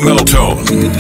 Meltone.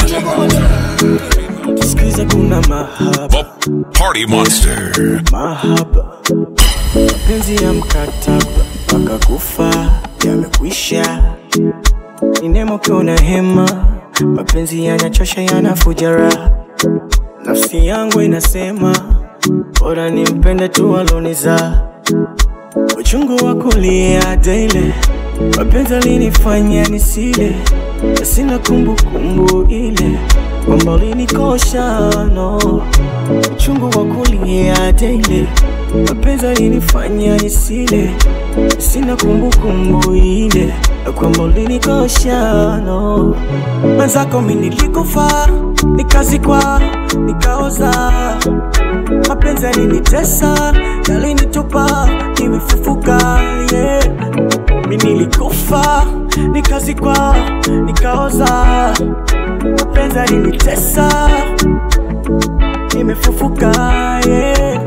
Sikiza kuna mahaba The Party Monster. mahaba mapenzi ya mkataba mpaka kufa yamekwisha ni nemo kiona hema mapenzi yanachosha yanafuja raha nafsi yangu inasema bora nimpende tu aloniza uchungu wa kulia daily mapenzi alinifanya nisile na sina kumbukumbu ile kwamba ulinikosha no uchungu wa kulia daily mapenzi alinifanya nisile sina kumbukumbu ile na kwamba ulinikosha no mwenzako mi nilikufa nikazikwa nikaoza mapenzi yalinitesa yalinitupa nimefufuka yeah. mi nilikufa nikazikwa nikaoza mapenzi yalinitesa nimefufuka yeah.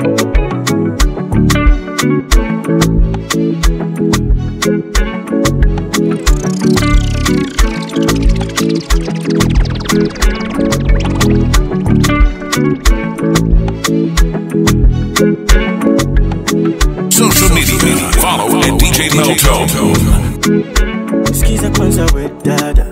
Social media. Follow at DJ Meltone. Sikiza kwanza we dada,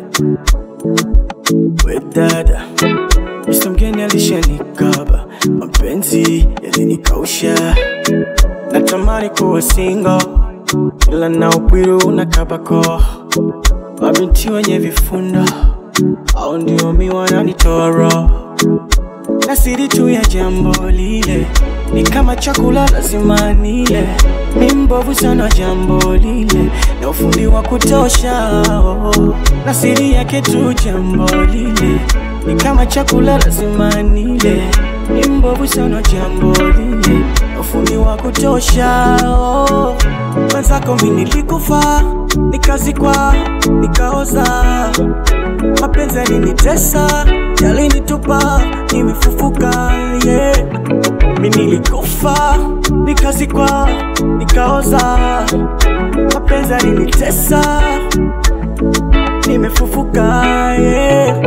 we dada, Mr. mgeni alishanikaba, mapenzi yalinikausha, natamani kuwa single, ila na upwiru unakabako, mabinti wenye vifundo au ndio mi wananitoa roho na siri tu ya jambo lile ni kama chakula lazima nile, mi mbovu sana jambo lile na ufundi wa kutosha oh. na siri yake tu jambo lile ni kama chakula lazima nile, mi mbovu sana jambo lile na ufundi wa kutosha oh. mwenzako mi nilikufa nikazikwa nikaoza mapenzi yalinitesa yalinitupa nimefufuka yeah. mi nilikufa nikazikwa nikaoza mapenzi yalinitesa nimefufuka yeah.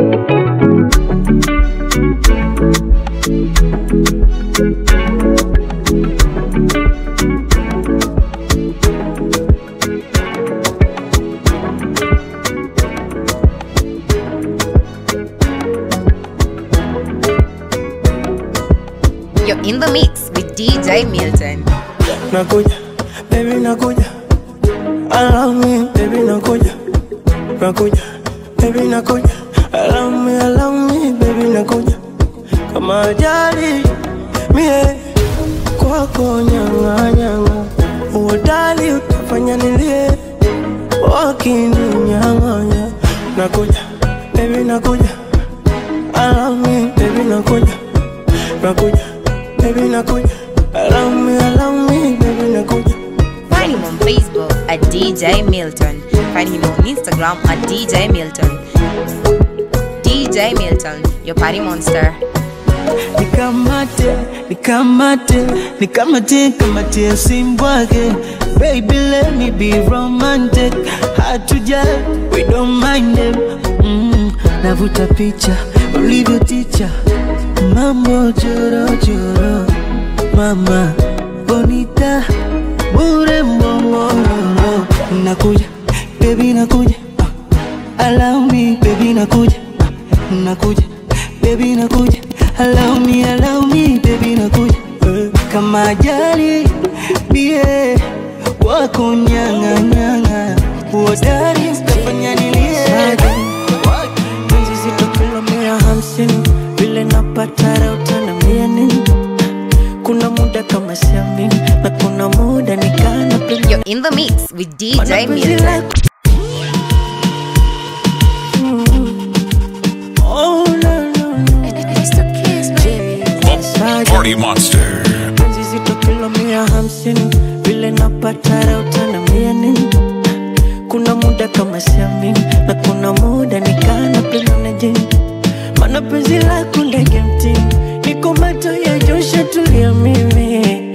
You're in the mix with DJ Milton. nakuja baby nakuja allow me baby nakuja nakuja baby nakuja allow me allow me baby nakuja kama ajali mie kwako nyang'anyang'a uodali utafanya nilie wakininyang'anya nakuja baby nakuja allow me baby nakuja nakuja baby nakuja allow me allow me baby nakuja Find him on Facebook at DJ Milton. Find him on Instagram at DJ Milton. DJ Milton, your party monster. nikamate nikamate nikamate kamate simbwake baby let me be romantic hatuja we don't mind them mm, navuta picha ulivyo ticha mambo jorojoro mama bonita bure mbongororo nakuja baby nakuja uh, allow me baby nakuja uh, nakuja baby nakuja allow me allow me baby nakuja Eh, kama ajali bie wako nyanga nyanga uodari utafanya nilie penzi zito kilo mia hamsini vile napata raha utaniambia nini kuna muda kama siamini na kuna muda nikana You're in the mix with DJ Milton. Oh, no, no, no. The Party Monster. penzi zito kilo mia hamsini vile napata raha utaniambia nini kuna muda kama siamini na kuna muda nikana penda na jini mana penzi lako ndege mtini niko mato ya josha tulia mimi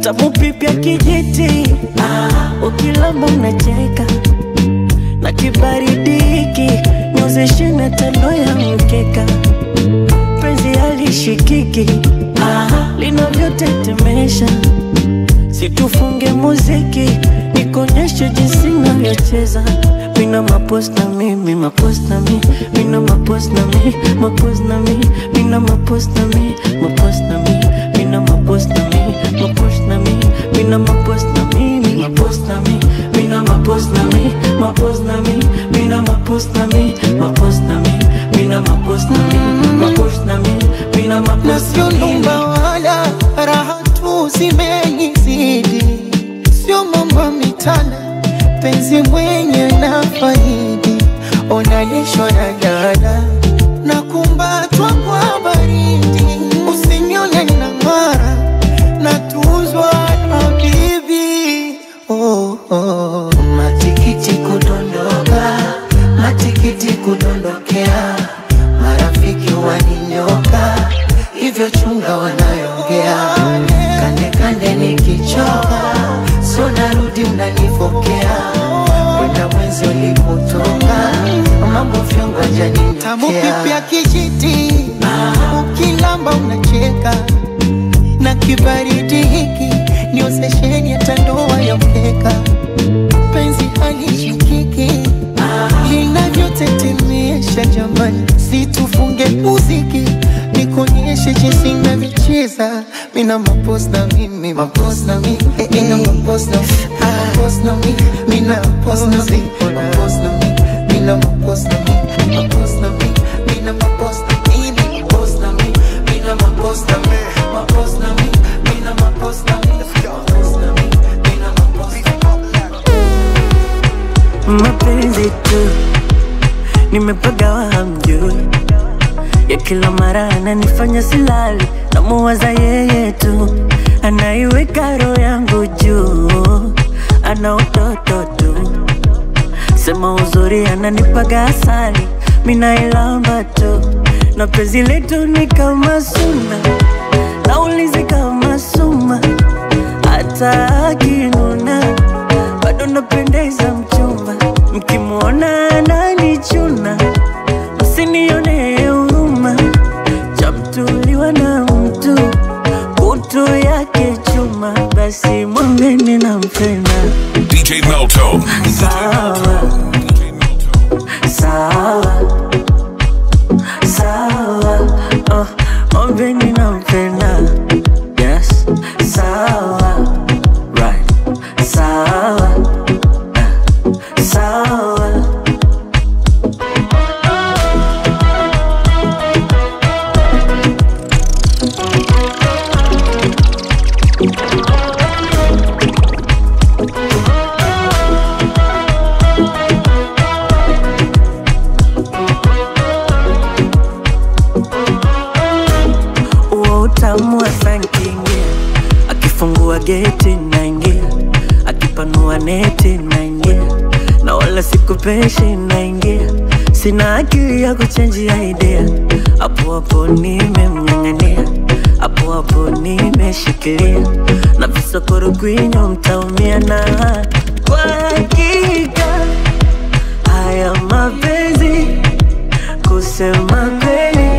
tamu pipya kijiti ah, ukilamba unacheka na kibaridi hiki nyozeshe na tando ya mkeka penzi halishikiki ah, linavyotetemesha situfunge muziki nikonyeshe jinsi navyocheza mina maposta mi maposta mi mina maposta mi maposta mi mina maposta mi maposta mi mina maposta mi maposta mi mina maposta mi mi maposta mi mina maposta mi maposta mi mina maposta mi maposta mi mina maposta mi maposta mi mina na maposta sio mi numba wala raha tu zimenizidi, sio mambo mitana, penzi mwenye na faidi, onalishwa na dada na kumbatwa kwa baridi, usinione na ng'ara na tuzwa na bibi oh, oh. Matikiti kudondoka, matikiti kudondokea, marafiki waninyoka, hivyo chunga wanayongea, kande kande nikichoka, so narudi mnanifokea, kwenda mwenzi ulipotoka, mambo vyongo Tamu janinitokea kipya kijiti, ukilamba unacheka na kibaridi hiki niozesheni hata ndoa ya mkeka, penzi halishikiki linavyotetemesha jamani, situfunge muziki nikuonyeshe jinsi navyocheza mina maposta mimi maposta mi mina maposta maposta mi mina maposta mi maposta mi mina maposta mi maposta mi mina maposta mimi maposta mi mina maposta mi maposta mi mina maposta mi maposta mi mina maposta mapenzi tu nimepagawa hamjui ya kila mara ananifanya silali namuwaza yeye tu anaiweka roho yangu juu ana utoto tu sema uzuri ananipaga asali minailamba tu na penzi letu ni kama suna naulizi kama suma hata akinuna bado napendeza mchumba mkimwona ananichuna msinione huruma chamtuliwa na mtu kutu yake chuma basi mwambeni nampenda DJ Melto. sawa sawa sawa oh, mwambeni nampenda yes sawa right sawa eh, sawa huo utamu wa sankingia akifungua geti naingia akipanua neti naingia na wala sikupeshi naingia sina akili ya kuchenjia idea hapo hapo nimemng'ang'ania hapo hapo nimeshikilia na visokoro kwinyo mtaumia na kwa hakika haya mapenzi kusema kweli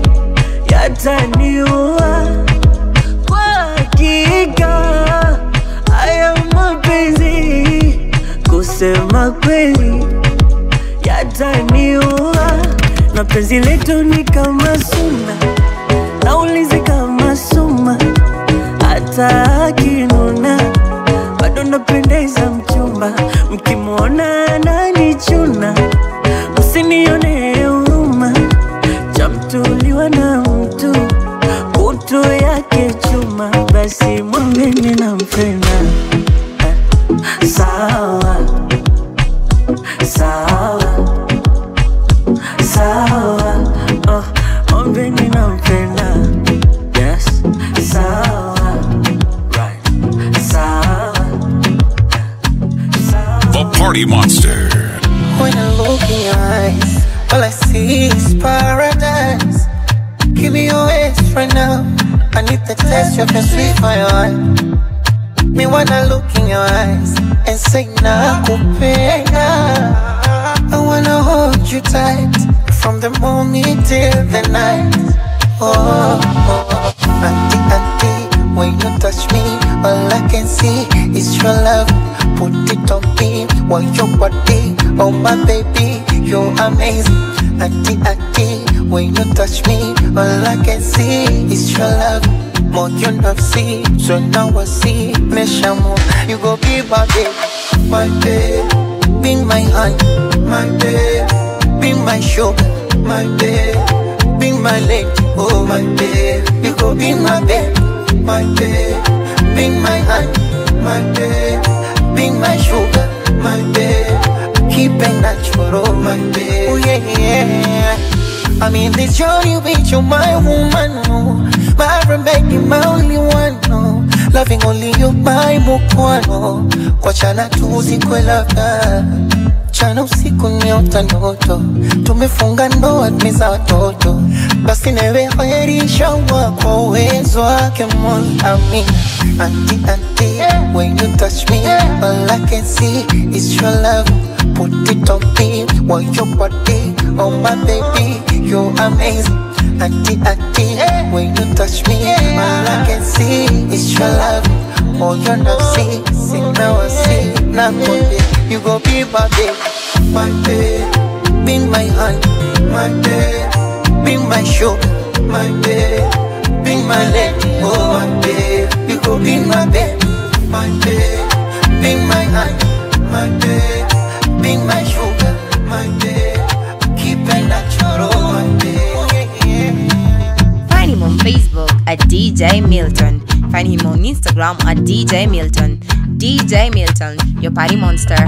yataniua kwa hakika haya mapenzi kusema kweli yataniua na penzi letu ni kama suna naulizi kama suma hata akinuna bado napendeza mchumba mkimwona ananichuna msinione huruma chamtuliwa na mtu kutu yake chuma basi mwambeni nampenda Eh, sawa sawa sawa oh, mwambeni nampenda yes sawa right sawa eh, sawa The Party Monster. When I look in your eyes, all I see is paradise. Give me your waist right now. I need the taste of your sweet fire. Me wanna look in your eyes and say nakupenda. I wanna hold you tight from the morning till the night. Oh, oh, auntie, auntie, when you touch me, all I can see is your love. Put it on me, want your body, oh my baby, you're amazing. Auntie, auntie, when you touch me, all I can see is your love. More you not see, so now I see. Meshamu, you go be my baby, my baby, be my honey, my baby, be my sugar, my baby, be my lady, oh my baby, you go be my baby, my baby, be my honey, my baby, be my sugar, my baby, keep it natural, my baby, oh yeah, yeah. I'm in this journey with you, my woman, no. My remedy, my only one, no. Loving only you, my mukwano. Kwa chana tuzikwe labda chana usiku niota ndoto tumefunga ndoa tumeza watoto basi newe heri inshallah kwa uwezo wake mola amin anti anti when you touch me all I can see is your love put it on me want your body oh my baby you're amazing Auntie, auntie, when you touch me, all I can see is your love. Oh, you're not see, see now I see. Now you go be my baby, my baby, be my honey, my baby, be my sugar, my baby, be my lady, oh my baby. You go be my baby, my baby, be my honey, my baby, be my sugar, my baby. Keep it natural, my baby. Find him on Facebook at DJ Milton. Find him on Instagram at DJ Milton. DJ Milton, your party monster.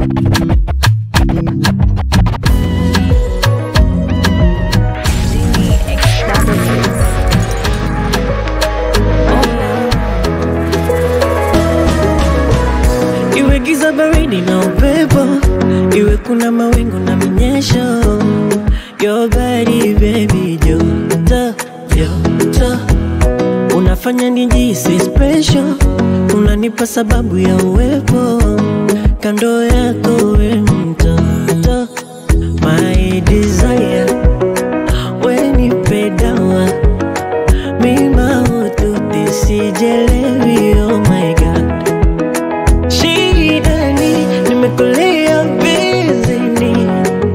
Iwe giza baridi na upepo, iwe kuna mawingu na minyesho. Your body baby, joto joto, unafanya nijisi special, unanipa sababu ya uwepo kando yako, we mtoto, my desire, we nipe dawa mima ututi sijelewi, oh my god Shidani, nimekulia bizini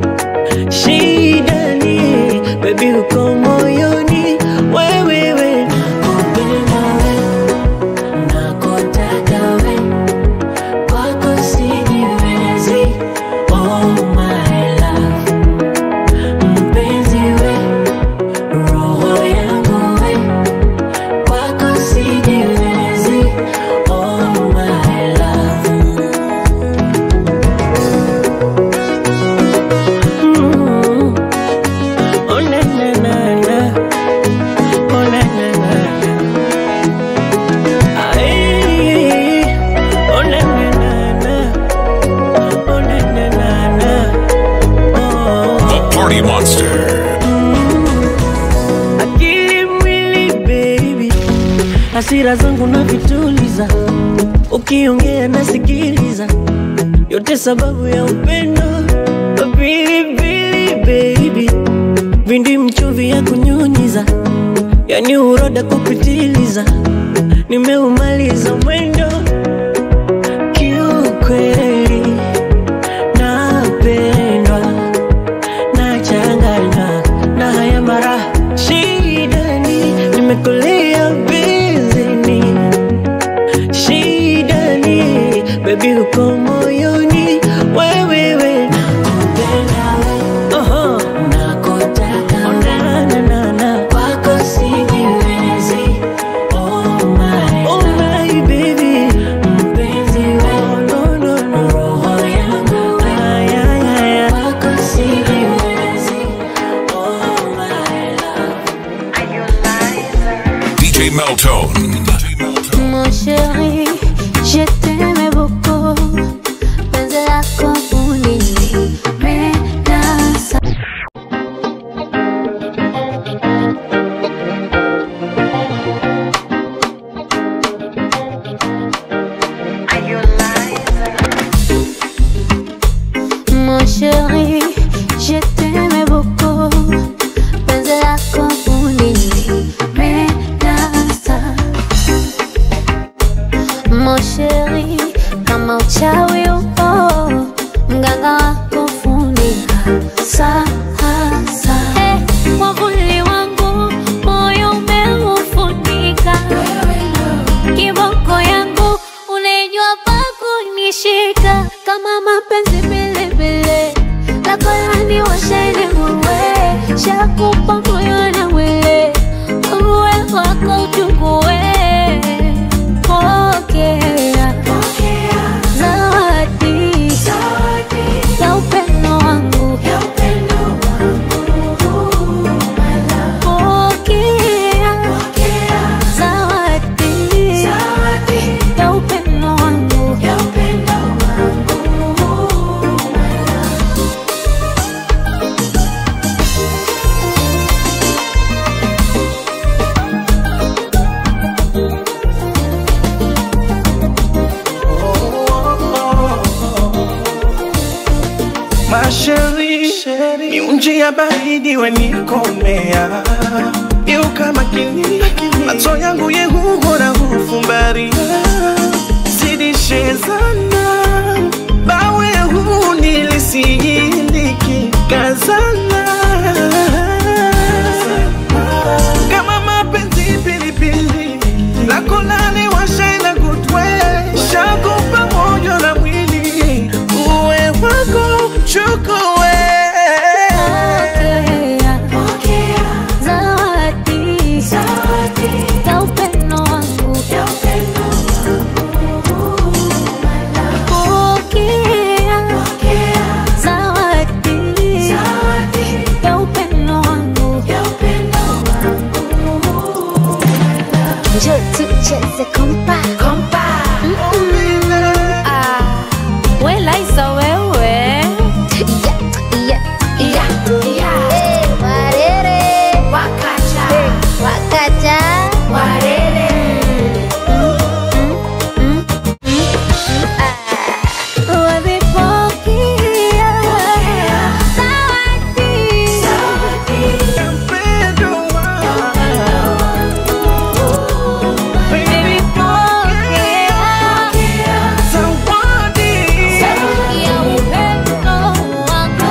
Shidani, baby uko moyoni Wewewe, nakupenda we, nakutaka we Kwako sijiwezi, oh my love Mpenzi we, roho yangu we Kwako sijiwezi, oh my love Mm. Oh na na na na, oh na na na na. Ay, oh na na na na, oh na na na na. Oh. The Party Monster. akili mwili baby, hasira zangu na vituliza, ukiongea nasikiliza, yote sababu ya upendo. Pilipili baby, vindi mchuvi ya kunyunyiza, yani uroda kupitiliza, nimeumaliza mwendo kiukweli, napendwa nachanganywa na haya mara shidani nimekulia bizini shidani bebi uko moyoni wewewe nakupenda we Oho. nakutaka na, na, na, na. kwako sijiwezi oh my, oh my baby mpenzi we oh, no, no, no. roho yangu ay, ay, ay, ay. kwako sijiwezi oh my love DJ Meltone. Mon chéri, je t'aimais beaucoup. Penzi lako ulinipendeza. uchukue pokea zawadi ya upendo wangu pokea zawadi ya upendo wangu Masheri, miunji ya baridi wenikomea Iuka makini, macho yangu yehuhora hufumbaria Zidishe sana, bawe huu nilisiyindiki kazana Kama mapenzi pilipili, lako lani washaina kutwe Shakupa moyo na mwili, uwe wako chukue Pokea zawadi ya upendo wangu Pokea zawadi ya upendo wangu Njoo tucheze kompa Ah, we Laisa wewe Yeah, yeah, yeah. Eh, warere. Eh, wakacha. Mm, mm, mm, ah. Wavipokea zawadi. Baby, pokea ya upendo wangu.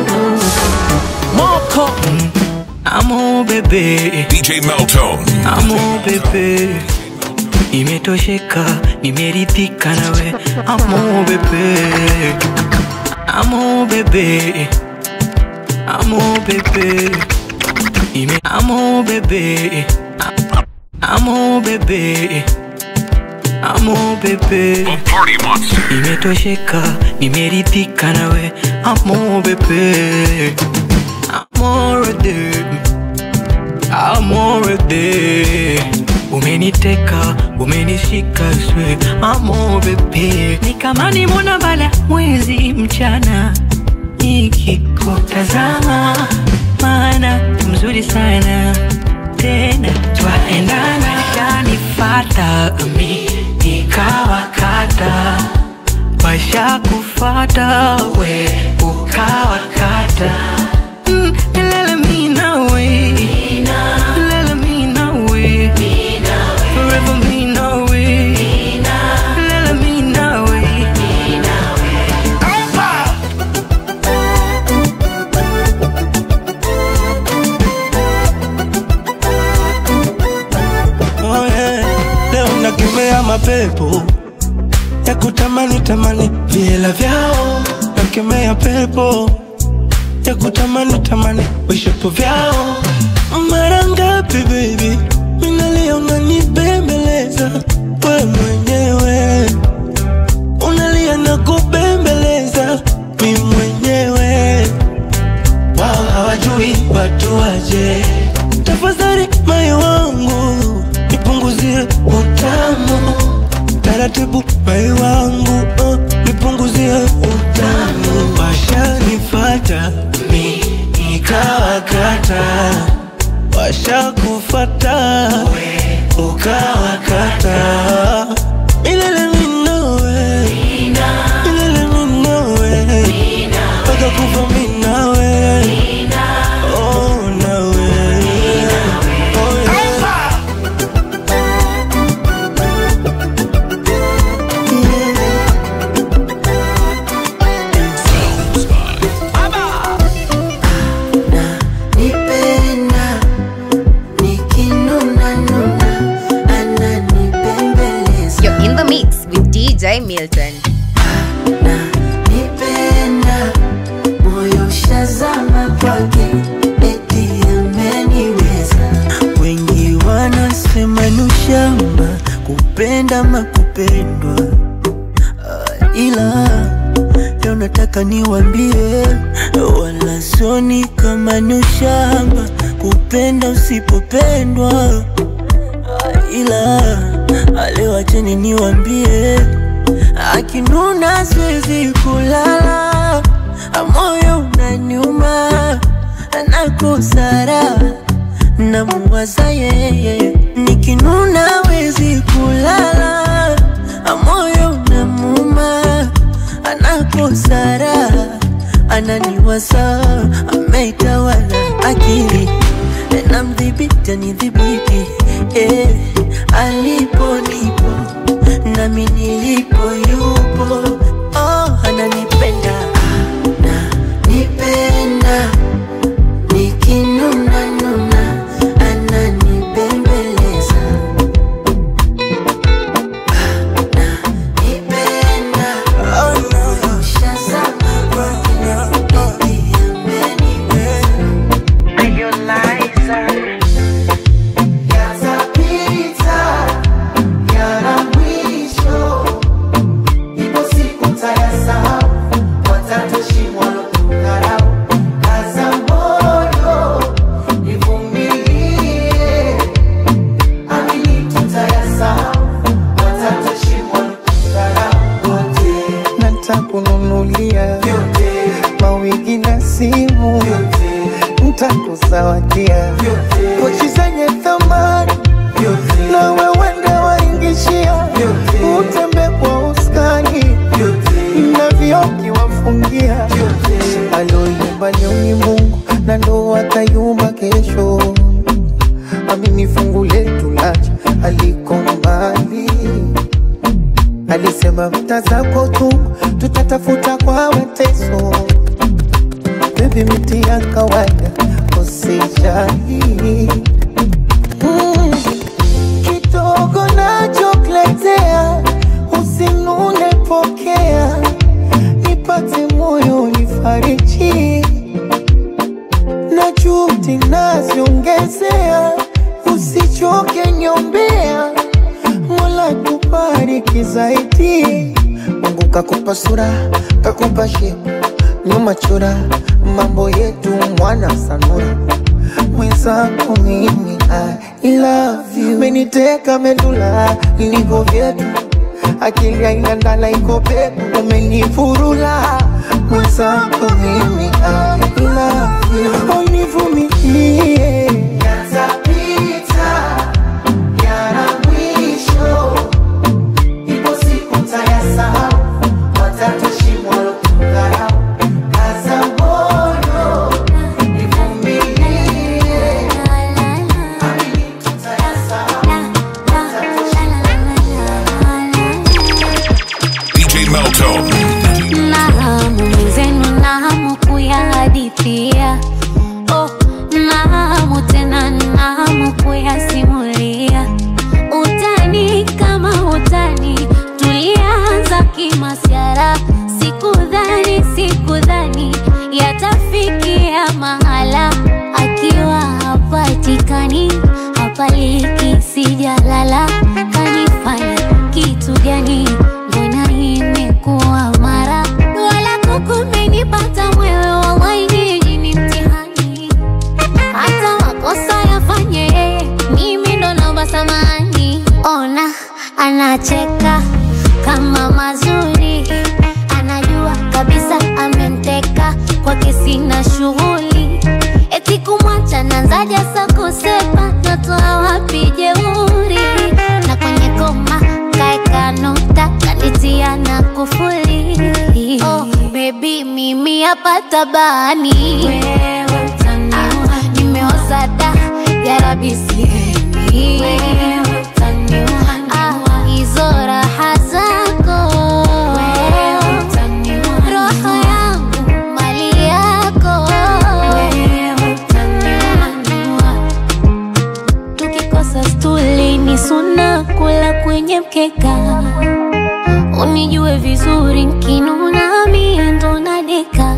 Moko Amo bebe DJ Meltone. Amo bebe Imetosheka, nimeridhika nawe Amo bebe Amo bebe Amo bebe Ime Amo bebe Amo bebe Amo bebe The Party Monster. Imetosheka, nimeridhika nawe Amo bebe Amore de Amore de Umeniteka, umenishika swe Amo bebe Ni kama nimona bala mwezi mchana Nikikutazama Maana mzuri sana Tena twaendana Shanifata mi Nikawakata Washa kufata we ukawakata Mm, lele mi nawe Lele mi nawe Forever mi nawe Lele mi nawe Oh yeah. Leo nakemea mapepo ya kutamani tamani viela vyao, nakemea pepo ya kutamani tamani vishapo vyao. Mara ngapi baby, minalia unanibembeleza we mwenyewe, unalia na kubembeleza mi mwenyewe wao hawajui watu waje. Tafadhali moyo wangu nipunguzie utamu taratibu, moyo wangu uh, nipunguzie utamu. Washanifata mi nikawakata, washakufata ukawakata. Milele mi nawe, milele mi nawe, mpaka kufa mi nawe. Oh, nawe. Oh, yeah. Nipenda nikinuna nuna ananibembeleza You're in the mix with DJ Milton. na nipenda moyo shazama kwake eti ameniweza wengi wanasema ushamba kupenda makupendwa Ah, ila leo nataka niwambie wala soni kama ni ushamba kupenda usipopendwa Ah, ila ah, leo acheni niwambie akinuna siwezi kulala moyo unaniuma nakosara namuwaza yeye nikinuna wezi kulala moyo unamuma anakosara ananiwaza ameitawala akili namdhibiti anidhibiti eh, alipo nipo nami nilipo yupo oh, ananipenda ananipenda nikinuna nuna ananibembeleza ananipenda oh, no. ushazama kwake Yatapita, yana mwisho. Ipo siku tayasahau, watatoshimwa kudharau. Kaza moyo, nivumilie. Amini tutayasahau, watatoshimwa kudharau. Wote natakununulia mawigi na simu ntakuzawadia pochi zenye thamani na wewende waingishia utembe kwa uskani na vioki wafungia aloyumba leo Mungu na ndo atayumba kesho amini fungu letu lacha aliko mbali alisema mta zako tu tutatafuta kwa mateso bebi miti ya kawaida usijali mm. kidogo nachokuletea usinune pokea nipate moyo nifariji na juhudi naziongezea usichoke nyombea mola kubariki zaidi mungu kakupa sura kakupa shepu nyuma chura mambo yetu mwana sanura mwenzako mimi I love you meniteka medula niko vyetu akili aina ndala iko peku umenifurula mwenzako mimi I love you univumilie yatapita yana mwisho ipo siku tayasahau watatoshimwa kudharau kaza moyo nivumilie amini tutayasahau DJ Melto. Nahamu mwenzenu, nahamu kuyahadithia oh, nahamu tena, nahamu kuyasimulia utani kama utani, tulianza kimasiara, sikudhani sikudhani yatafikia mahala, akiwa hapatikani hapaliki, sijalala kanifanya kitu gani? Mbona imekuwa mara wala kukumenipata mwewe, wallahi nyinyi ni mtihani hata makosa yafanye yeye, mimi ndo naomba samani. Ona anacheka kama mazuri, anajua kabisa amemteka kwake, sina shughuli eti kumwacha nanzaja sa kusepa, natoa wapi jeuri na kwenye koma kaeka nukta kanitia na kufuli. Oh, baby mimi hapa tabani wewe utaniua, nimeoza da jarabi sihemi wewe utaniua, ah, hizo raha zako wewe utaniua, roho yangu mali yako wewe utaniua, tukikosa stuli ni suna kula kwenye mkeka unijue vizuri nkinuna mie ndo nadeka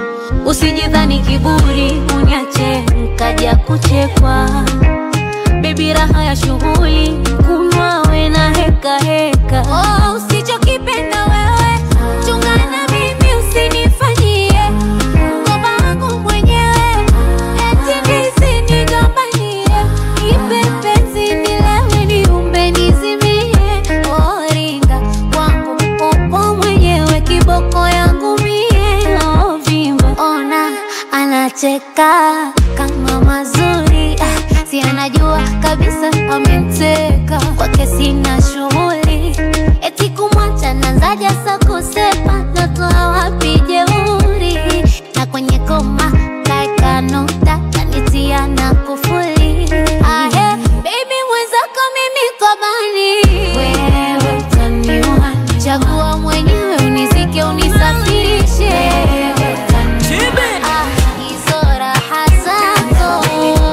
usijidhani kiburi uniache nkaja kuchekwa bebi fupi raha ya shughuli kunwa we na heka heka oh, usichokipenda wewe chungana mimi usinifanyie mkoba wangu mwenyewe eti ndizi nigombanie ipe penzi nilewe niumbe nizimie oringa kwangu upo mwenyewe kiboko yangu mie ovimba ona anacheka kama mazuri ah, si anajua kabisa amemteka kwake sina shughuli eti kumwacha nanzaja sa kusepa natoa wapi jeuri na kwenye koma kaeka nukta kanitia na kufuli ahe baby mwenzako mimi kobani wewe utaniua chagua mwenyewe unizike unisafirishe Ah, hizo raha zako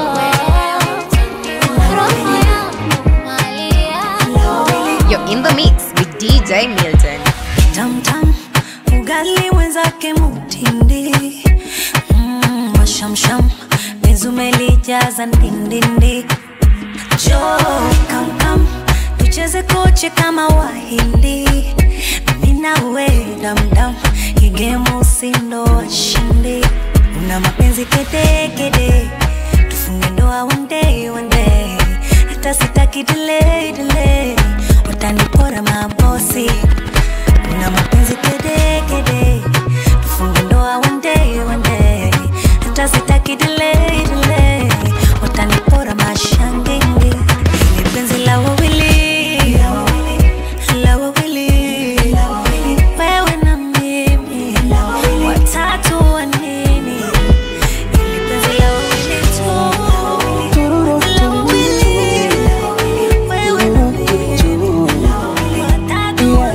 roho yangu mali yako You're in the mix with DJ Milton. tamtam ugali mwenzake mutindi mm, mashamsham mezumelijaza ndindindi jo kamkam tucheze koche kama wahindi minawe damdam igemu usindo washindi una mapenzi kedekede tufunge ndoa one day one day hata sitaki delay delay watanipora mabosi una mapenzi kede kede tufunge ndoa one day one day hata sitaki delay delay watanipora mashangenge ni penzi la wawili la wawili wewe na mimi watatu wa nini ili penzi la wawili tu la wawili wewe na mimi watatu wa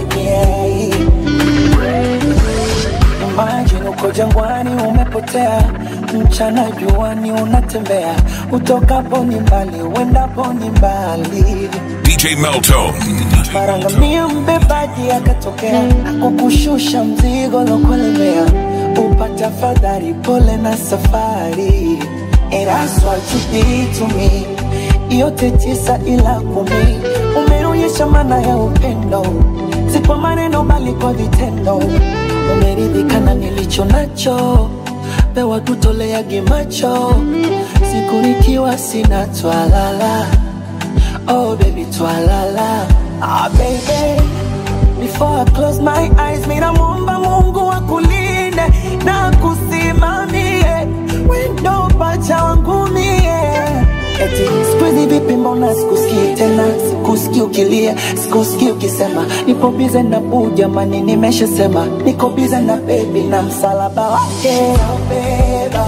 Imagine uko jangwani umepotea, mchana juani unatembea, utokapo ni mbali, uendapo ni mbali. DJ Melto. Marangamia mbebaji akatokea, akukushusha mzigo lokulemea, upata fadhari, pole na safari. And that's what you did to me, yote tisa ila kumi, umeonyesha maana ya upendo, si kwa maneno bali kwa vitendo. Umeridhika na nilicho nacho, pewa tutoleage macho, siku nikiwa sina twalala Oh baby, twalala. Ah baby, before I close my eyes, mina muomba Mungu akulinde na kusimamie wendo pacha wangu mie. Eti siku hizi vipi, mbona sikusikii tena, sikusikii ukilia, sikusikii ukisema nipo bize na buu, jamani, nimeshasema niko bize na baby na msalaba wake taubeba,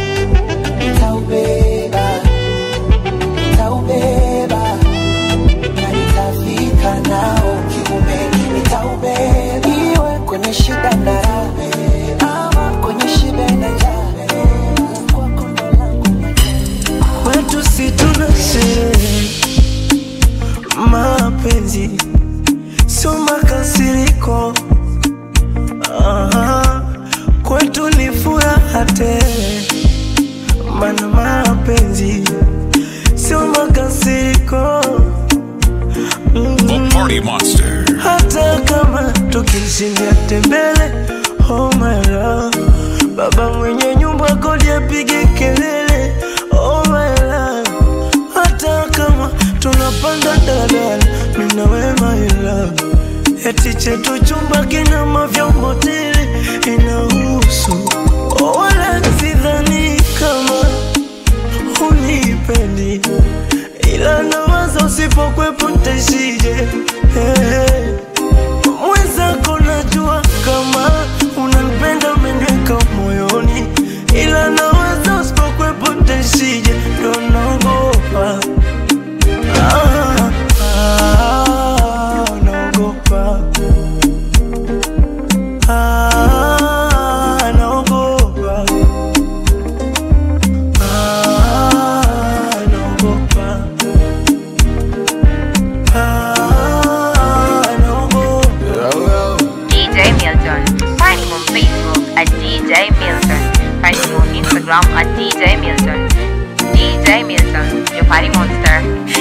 taubeba, taubeba na nitafika nao kiume, nitaubeba iwe kwenye shida na raha, ama kwenye shibe na njaa, kwako ndo langu kwetu si tuna sherehe, mapenzi sio makasiriko. Aha, kwetu ni furaha tele, mana mapenzi sio makasiriko. The Party Monster. hata kama tukishindia tembele oh my love baba mwenye nyumba kodi apige kelele oh my love hata kama tunapanda daladala mina we my love eti chetu chumba kina mavyombo tele inahusu oh, wala sidhani kama unipendi ila nawaza usipokwepo ntaishije hey. mwenzako najua kama unanipenda umeniweka moyoni ila nawaza usipokwepo ntaishije ndo naogopa ah, ah, naogopa ah, naogopa ah, naogopa ah, naogopa DJ Milton. Find him on Facebook at DJ Milton. Find him on Instagram at DJ Milton. DJ Milton, your party monster.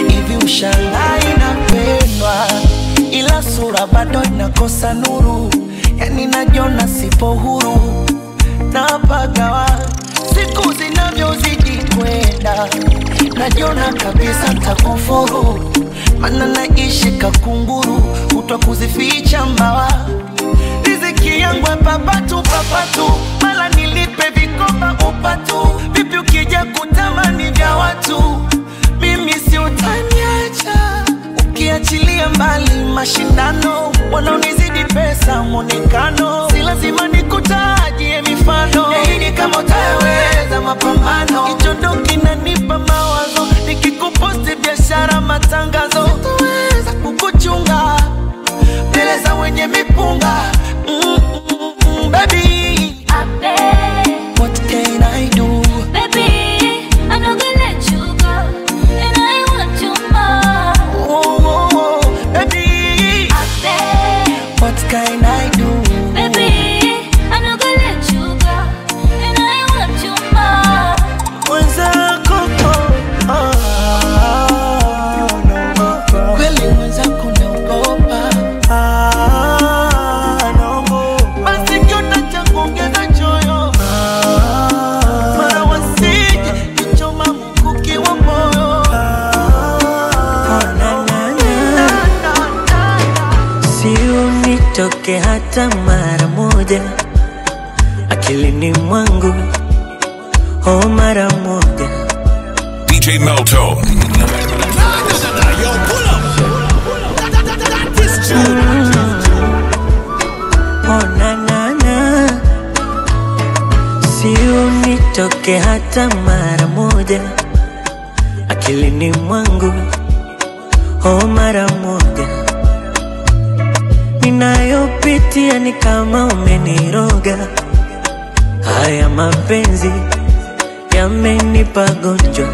ushangaa inapendwa ila sura bado inakosa nuru yani najiona sipo huru napagawa siku zinavyozidi kwenda najiona kabisa ntakufuru mana naishi kakunguru kutwa kuzificha mbawa riziki yangu papatu papatu mala nilipe vikoba upatu vipi ukija kutamani vya watu mimi si utaniacha ukiachilia mbali mashindano wanaonizidi pesa mwonekano si lazima nikutajie mifano yaini kama utaweza mapambano hicho ndo kinanipa mawazo nikikuposti biashara matangazo sitoweza kukuchunga mbele za wenye mipunga mm, mm, mm, baby what can I do oh, oh, oh, baby what can I do mwenzako oh, ah, naogopa. kweli mwenzako naogopa Ah, naogopa. basi kiota cha kuongeza choyo mara wasije kichoma mkuki wa moyo si unitoke hata mara moja akilini mwangu oh mara moja DJ Melto. oh na na na si unitoke hata mara moja akilini mwangu oh mara moja ninayopitia ni kama umeniroga haya mapenzi yamenipa gonjwa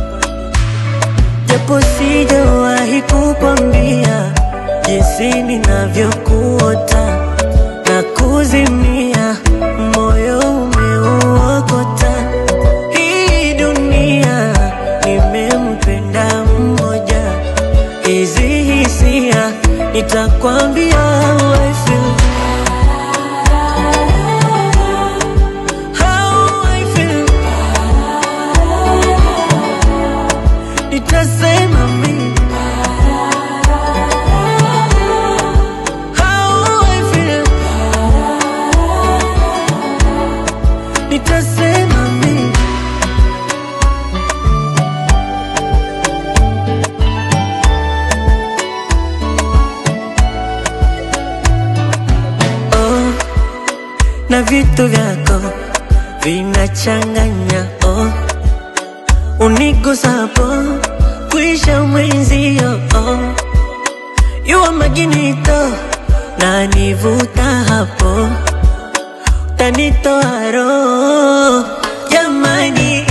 japo sijawahi kukwambia jinsi ninavyokuota na kuzimia moyo umeuokota hii dunia nimempenda mmoja hizi hisia nitakwambia how I feel. How I feel. Nitasema mimi How I feel. Nitasema mimi oh, na vitu vyako vinachanganya oh, unigusapo kuisha mwenzio oh, yuwa maginito na nivuta hapo tanitoa roho jamani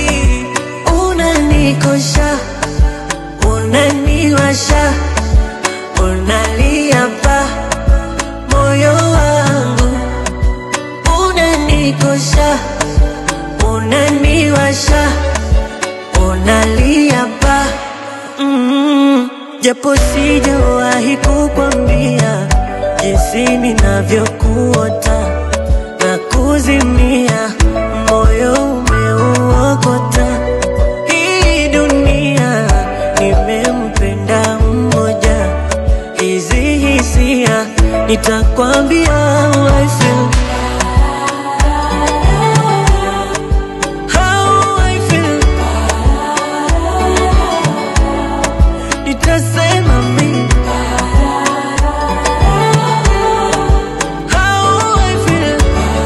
unanikosha unaniwasha unalia pa moyo wangu unanikosha unaniwasha unalia pa mm, japo sijawahi kukwambia jinsi ninavyokuota na kuzimia moyo umeuokota hii dunia nimempenda mmoja hizi hisia nitakwambia how I feel. How I feel. Nitasema mimi How I feel.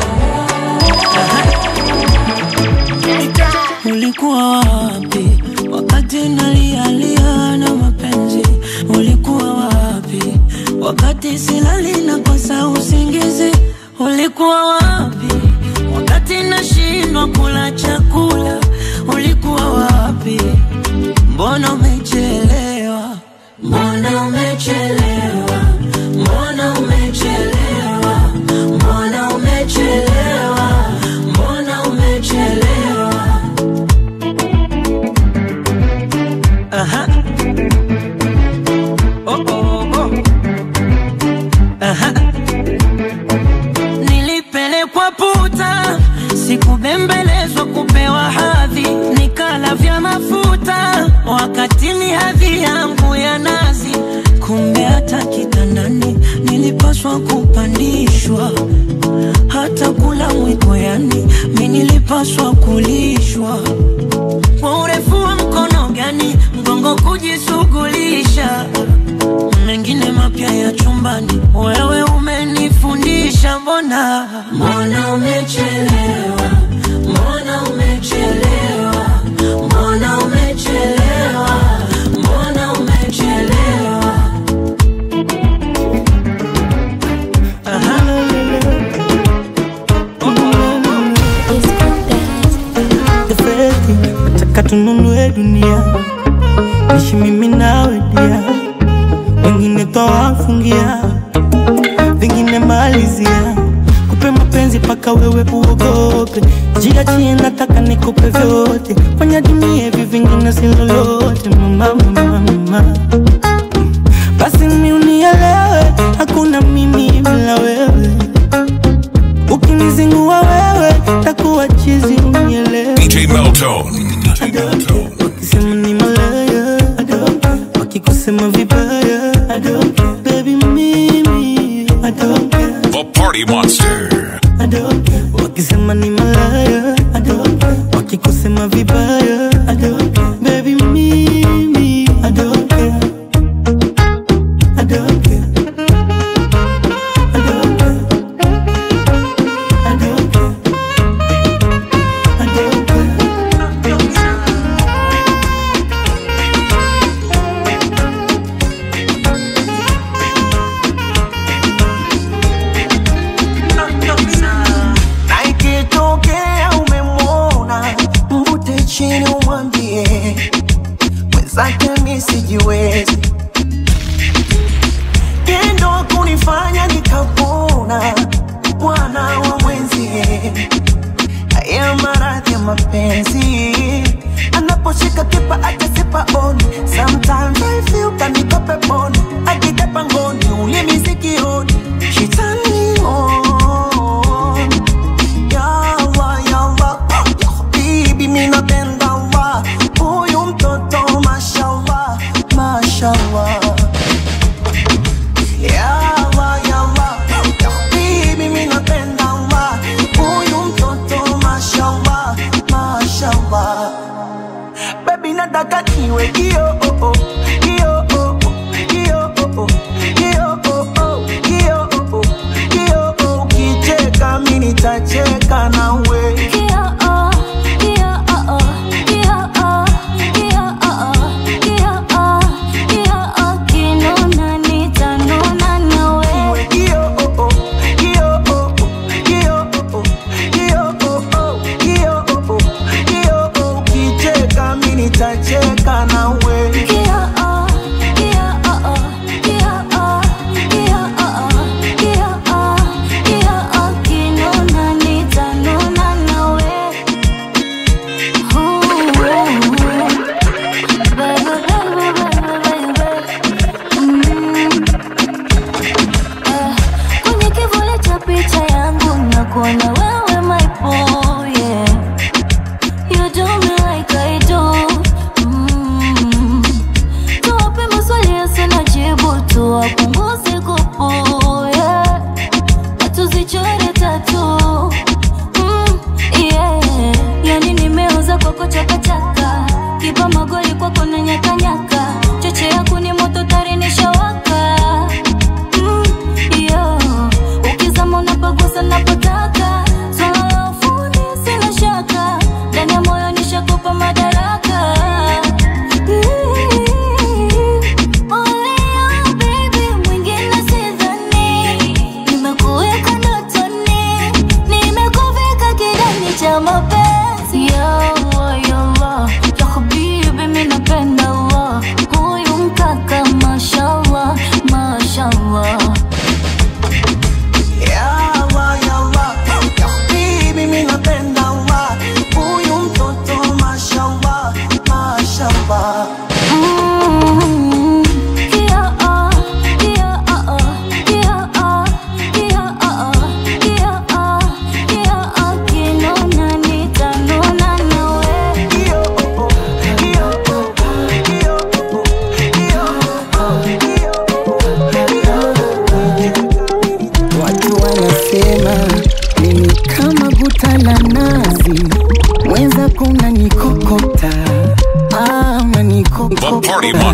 Ulikuwa wapi wakati nalialia na mapenzi? Ulikuwa wapi wakati silali na kosa usingizi? Ulikuwa wapi wakati nashindwa kula chakula? Ulikuwa wapi? Mbona umechelewa? Mbona umechelewa? Mbona umechelewa? Mbona umechelewa? Mbona umechelewa? Aha. kuvishwa hata kula mwiko, yani mi nilipaswa kulishwa kwa urefu wa mkono gani mgongo kujishughulisha mengine mapya ya chumbani, wewe umenifundisha. Mbona mbona umechelewa, mbona umechelewa, mbona umechelewa, mbona umechelewa. Feti, nataka tununue dunia, nishi mimi nawe dia, wengine twawafungia, vingine malizia, kupe mapenzi paka wewe uogope, jiachie, nataka nikupe vyote, fanya dunia hivi vingine si lolote, mama, mama, mama. Basi mi unielewe, hakuna mimi bila wewe, ukinizingua wewe takuwa chizi, unielewe DJ Meltone. wakisema ni malaya I don't care. wakikusema vibaya I don't care. baby mimi I don't care. The Party Monster. I don't care. wakisema ni malaya I don't care. wakikusema vibaya I don't care. baby mimi I don't care. I don't care. I don't care. I don't care. I don't care. na ikitokea umemwona mvute chini umwambie mwenzake mi sijiwezi tendo kunifanya nikapona bwana wa mwenzie haya maradhi ya mapenzi anaposhika kipa akasipa oni sometimes I feel kaniko peponi akija pangoni ulimi sikioni shitani on yawa yawa bibi minapenda wa huyu mtoto mashallah mashallah yawa yawa bibi minapenda wa huyu mtoto mashallah mashallah baby nataka niwe kio oh, oh, kio oh, oh, kio oh, oh, kio oh, oh, kio oh, oh, kio oh, ukicheka mi nitacheka nawe Iwe kio oh, oh, kio oh, oh, kio oh, oh, kio oh, oh, kio oh, oh, kio oh, ukicheka mi nitacheka nawe Kwenye kivuli cha picha yangu nakuona wewe my boy, yeah. You do me like I do. Mm. Tuwape maswali yasina jibu, tuwapunguze kupu, yeah. Na tuzichore tatu. Mm, yeah. Yani nimeoza kwako chakachaka, kipa magoli kwako na nyakanyaka, cheche yako ni moto tari nishawaka Mm, yo. Ukizama unapagusa napotaka, swala la ufundi sina shaka, ndani ya moyo nishakupa madaraka. Only you, baby, mwingine sidhani.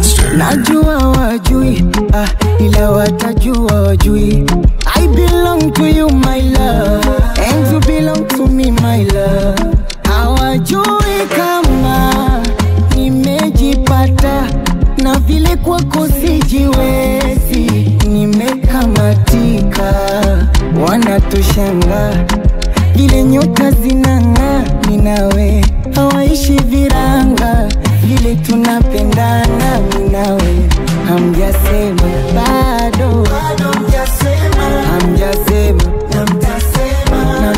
Monster. Najua wajui ah, ila watajua wajui I belong to you my love And you belong to me my love Hawajui kama nimejipata na vile kwako sijiwezi Nimekamatika wanatushanga vile nyota zinang'aa minawe hawaishi viranga vile tunapendana minawe hamjasema bado hamjasema na mtasema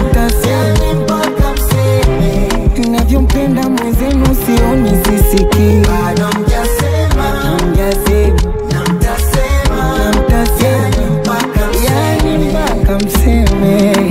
navyompenda mwenzenu sioni sisiki hamjasema na mtasema yani mpaka mseme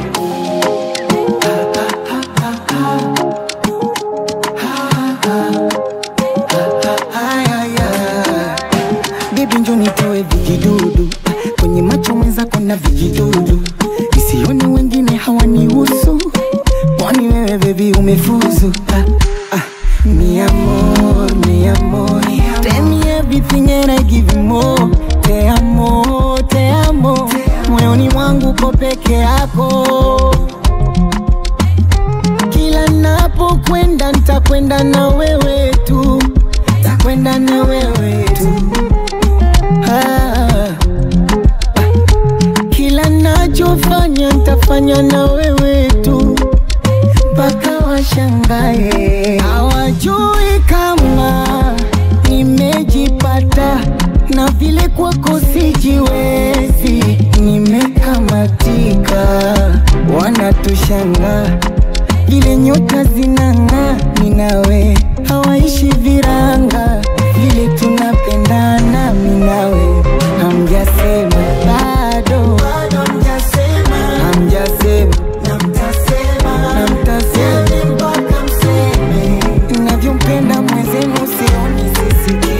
Baby njo nitoe vijidudu kwenye macho mwenzako na vijidudu isioni wengine hawanihusu kwani wewe bebi umefuzu ah, ah. Mi amor, mi amor Tell me everything and I give you more Te amo, te amo Moyoni mwangu ko peke yako Kila napokwenda nitakwenda na wewe tu Takwenda na wewe tu ah. Kila nachofanya nitafanya na wewe tu mpaka washangae. Hawajui kama nimejipata na vile kwako sijiwezi, nimekamatika. Wanatushanga vile nyota zinang'aa, minawe hawaishi viranga vile tunapendana, minawe hamjasema bado, hamjasema na mtasema navyompenda mwenzenu sioni sisiki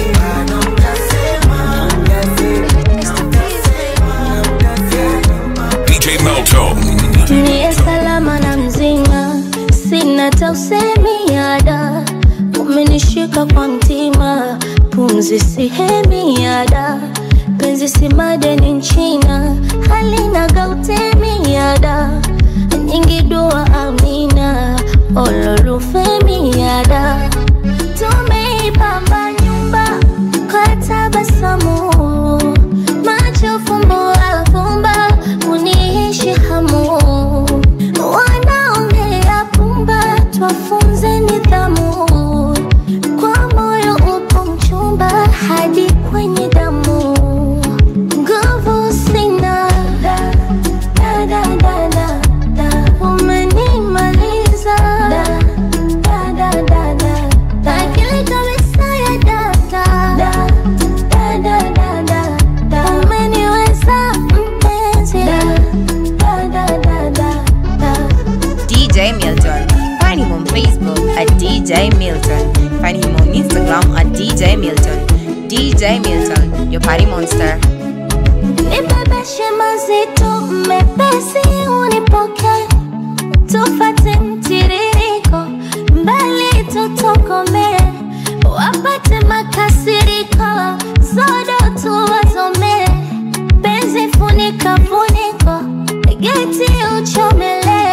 DJ Melto. Niye salama na mzima, sina tausemi ada, umenishika kwa mtima, pumzi sihemi ada, penzi si madeni nchina, halina gautemi ada, nyingi dua amina, ololufemi ada, tumeipamba nyumba kwa tabasamu macho fumbo alfumba uniishi hamu wanaongea pumba twafunze nidhamu kwa moyo upo mchumba hadi kwenye damu nguvu sina da, da, da, da, da, da. umenimaliza da, da, da, da, da, da. akili kabisa ya data da, da, da, da, da, da. umeniweza mpenzi da, da, da, da, da, da. DJ Milton. Find him on Facebook at DJ Milton. Find him on Instagram at DJ Milton. DJ Milton, your party monster. nibebeshe mazito mepesi unipoke tufate mtiririko mbali tutokome wapate makasiriko zodo tuwazome penzi funika funiko geti uchomele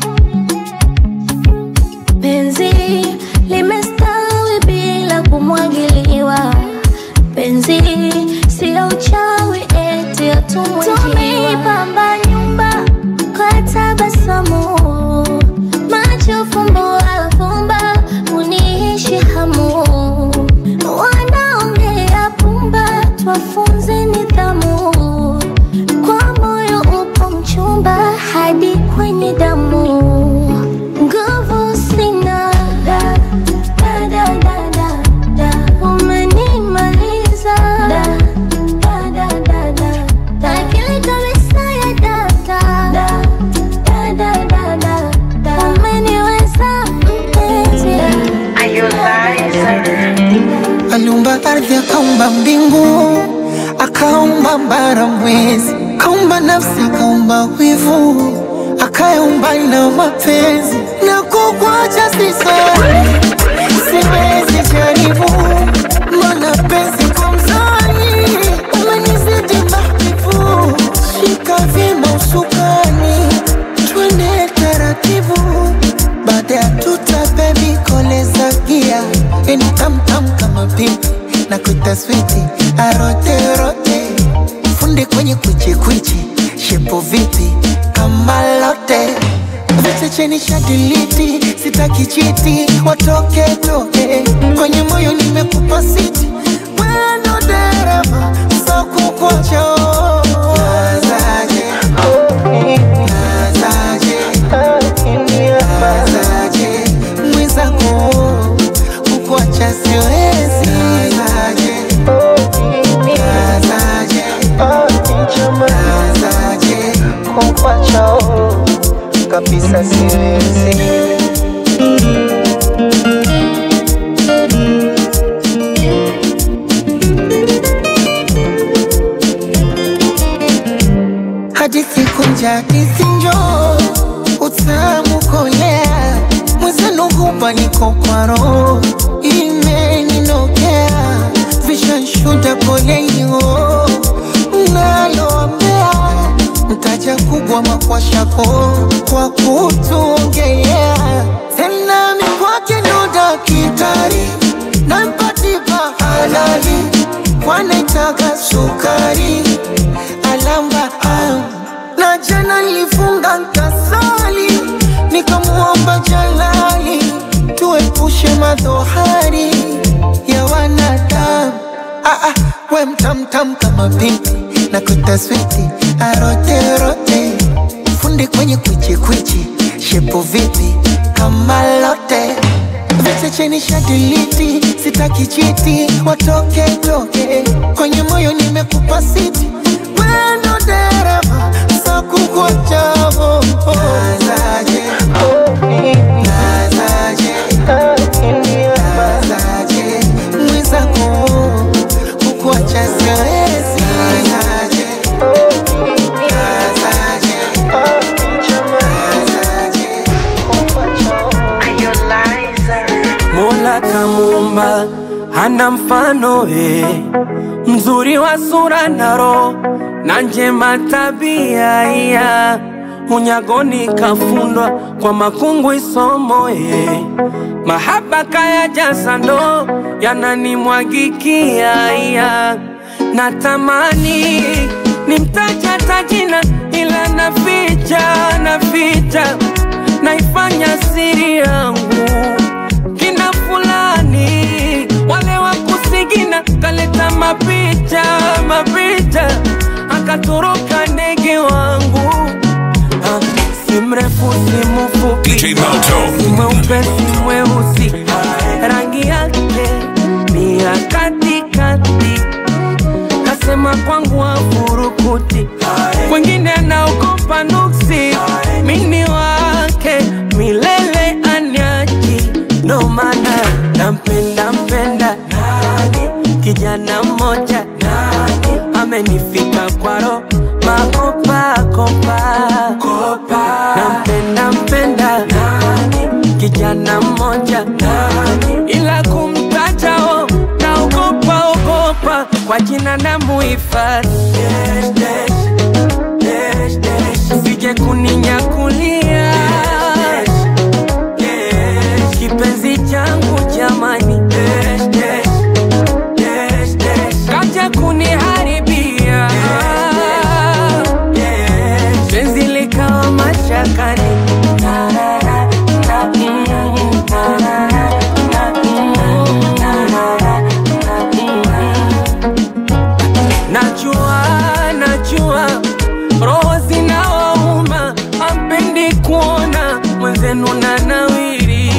penzi limestawi bila kumwagiliwa penzi sio uchawi eti tumeipamba nyumba kwa tabasamu macho fumbo alfumba uniishi hamu wanaongea pumba twafunze nidhamu kwa moyo upo mchumba hadi kwenye damu nguvu sina da, da, da, da, da, da. umenimaliza da, da, da, da, da, da. akili kabisa ya data da, da, da, da, da, da. umeniweza mpenzi aliumba ardhi akaumba mbingu akaumba bara mwezi akaumba nafsi akaumba wivu akaumba na mapenzi na kukwacha sisoni siwezi jaribu mana na penzi kwa mzani umenizidi mahbibu shika vima usukani twende taratibu baada ya tuta bebi koleza gia yani tamtam kama pipi na kuita switi aroterote funde kwenye kwichikwichi shepo vipi kama lote vichecheni shadiliti sitaki chiti watoke toke kwenye moyo nimekupa siti wendo dereva sokukocho nazaje nazaje nazaje mwenzangu kukuacha siwezi nazaje nazaje nazaje kukuacha kabisa siwezi hadithi kunja hadithi njo utamu kolea mwenzenu hupa niko kwa roho imeninokea vishanshuda polenio naloambea mtaja kubwa makwashako kwa kutuongelea tena mikwake ndo dakitari nampatipa halali wanaitaka sukari alamba am. na jana nilifunga nkasali nikamuomba jalali tuepushe madhohari ya wanadamu ah, ah, we mtamtam kama binti na kutaswiti aroterote fundi kwenye kwichikwichi shepo vipi kama lote vichecheni shadiliti sitaki chiti watoke toke kwenye moyo nimekupa siti wendo dereva sakukwachavo nazaje nazaje nazaje mwenzako kukuacha siwezi nazaje nazaje nazaje Mola kamuumba hana mfano eh, mzuri wa sura na roho na njema tabia iya unyagoni kafundwa kwa makungu isomo eh, mahaba kaya jasa ndo yananimwagikia iya natamani nimtaja tajina ila naficha naficha naifanya siri yangu kina fulani wale wa kusigina kaleta mapicha mapicha akatoroka ndege wangu ah, si mrefu si mfupi DJ Malto. si mweupe si mweusi rangi yake ni ya katikati kasema kwangu wafurukuti wengine anaogopa nuksi mini wake milele anyaji ndo maana nampenda mpenda kijana mmoja amenifika kwaro makopakopa nampenda mpenda kijana mmoja ila kumtajao naogopa ogopa kwa jina na muhifadhi sije kuninyakulia kipenzi changu jamani kaja kuniharibia penzi likawa mashakani najua najua roho zinawauma ampendi kuona mwenzenu na nawiri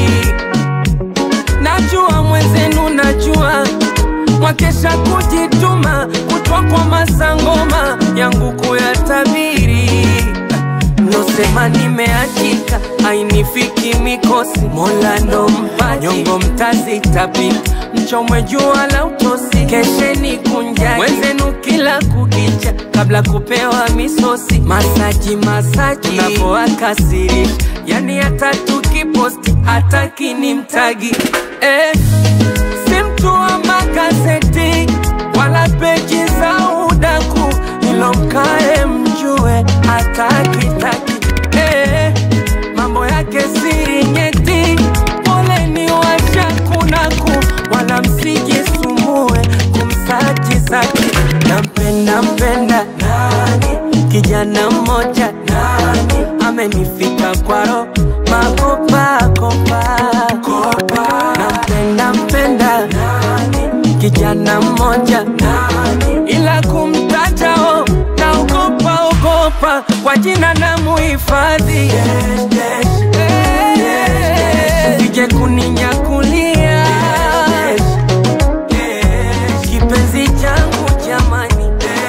najua mwenzenu najua mwakesha kujituma kutwa kwa masangoma yangu kuyatabiri nosema nimeachika ainifiki mikosi mola ndo mpaji nyongo mtazitapika mchomwe jua la utosi kesheni kunjani wenzenu kila kukicha kabla kupewa misosi masaji masaji unapoakasirisha yani hata tukiposti hataki ni mtagi eh, si mtu wa maka gazeti wala peji za udaku, ilo mkae mjue hatakitaki eh, mambo yake siri nyeti, poleni washakunaku, wala msijisumbue kumsaji zake. Nampenda mpenda nani, kijana mmoja nani, amenifika kwa roho makopa kopa nampenda mpenda nani, kijana mmoja nani, ila kumtaja o naogopa ogopa kwa jina na muhifadhi sije kuninyakulia kipenzi changu jamani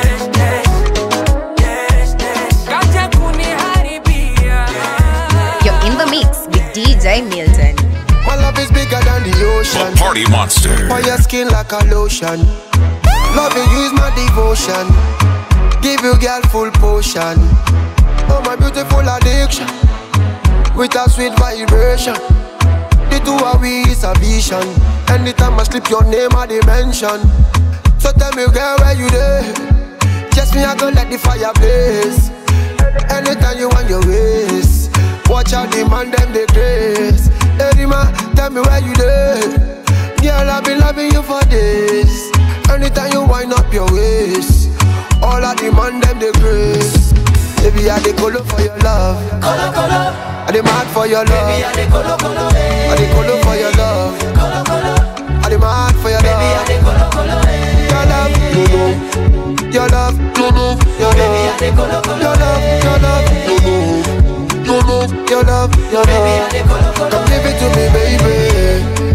kaja kuniharibia You're in the mix with DJ Milton. My love is bigger than the ocean. Party Monster. For your skin like a lotion. Loving you is my devotion. Give you girl full potion. Oh my beautiful addiction. With a sweet vibration. The two of we is a vision. Anytime I slip your name I dimension. So tell me girl where you there? Just me I gonna let the fire blaze. Anytime you want your ways. Watch out the man them the grace. Hey man, tell me where you there? Girl I've been loving you for days. Anytime you wind up your waist. All of the man them the grace. Baby I the color for your love. Color color. I the mad for your love. Baby I the color color. I the color for your love. Color color. I the mad for your love. Baby I the color color. Your love, no no. Your love, no no. Your love, your love, your love, no no. No no. Your love, your love. Come give it to me, baby.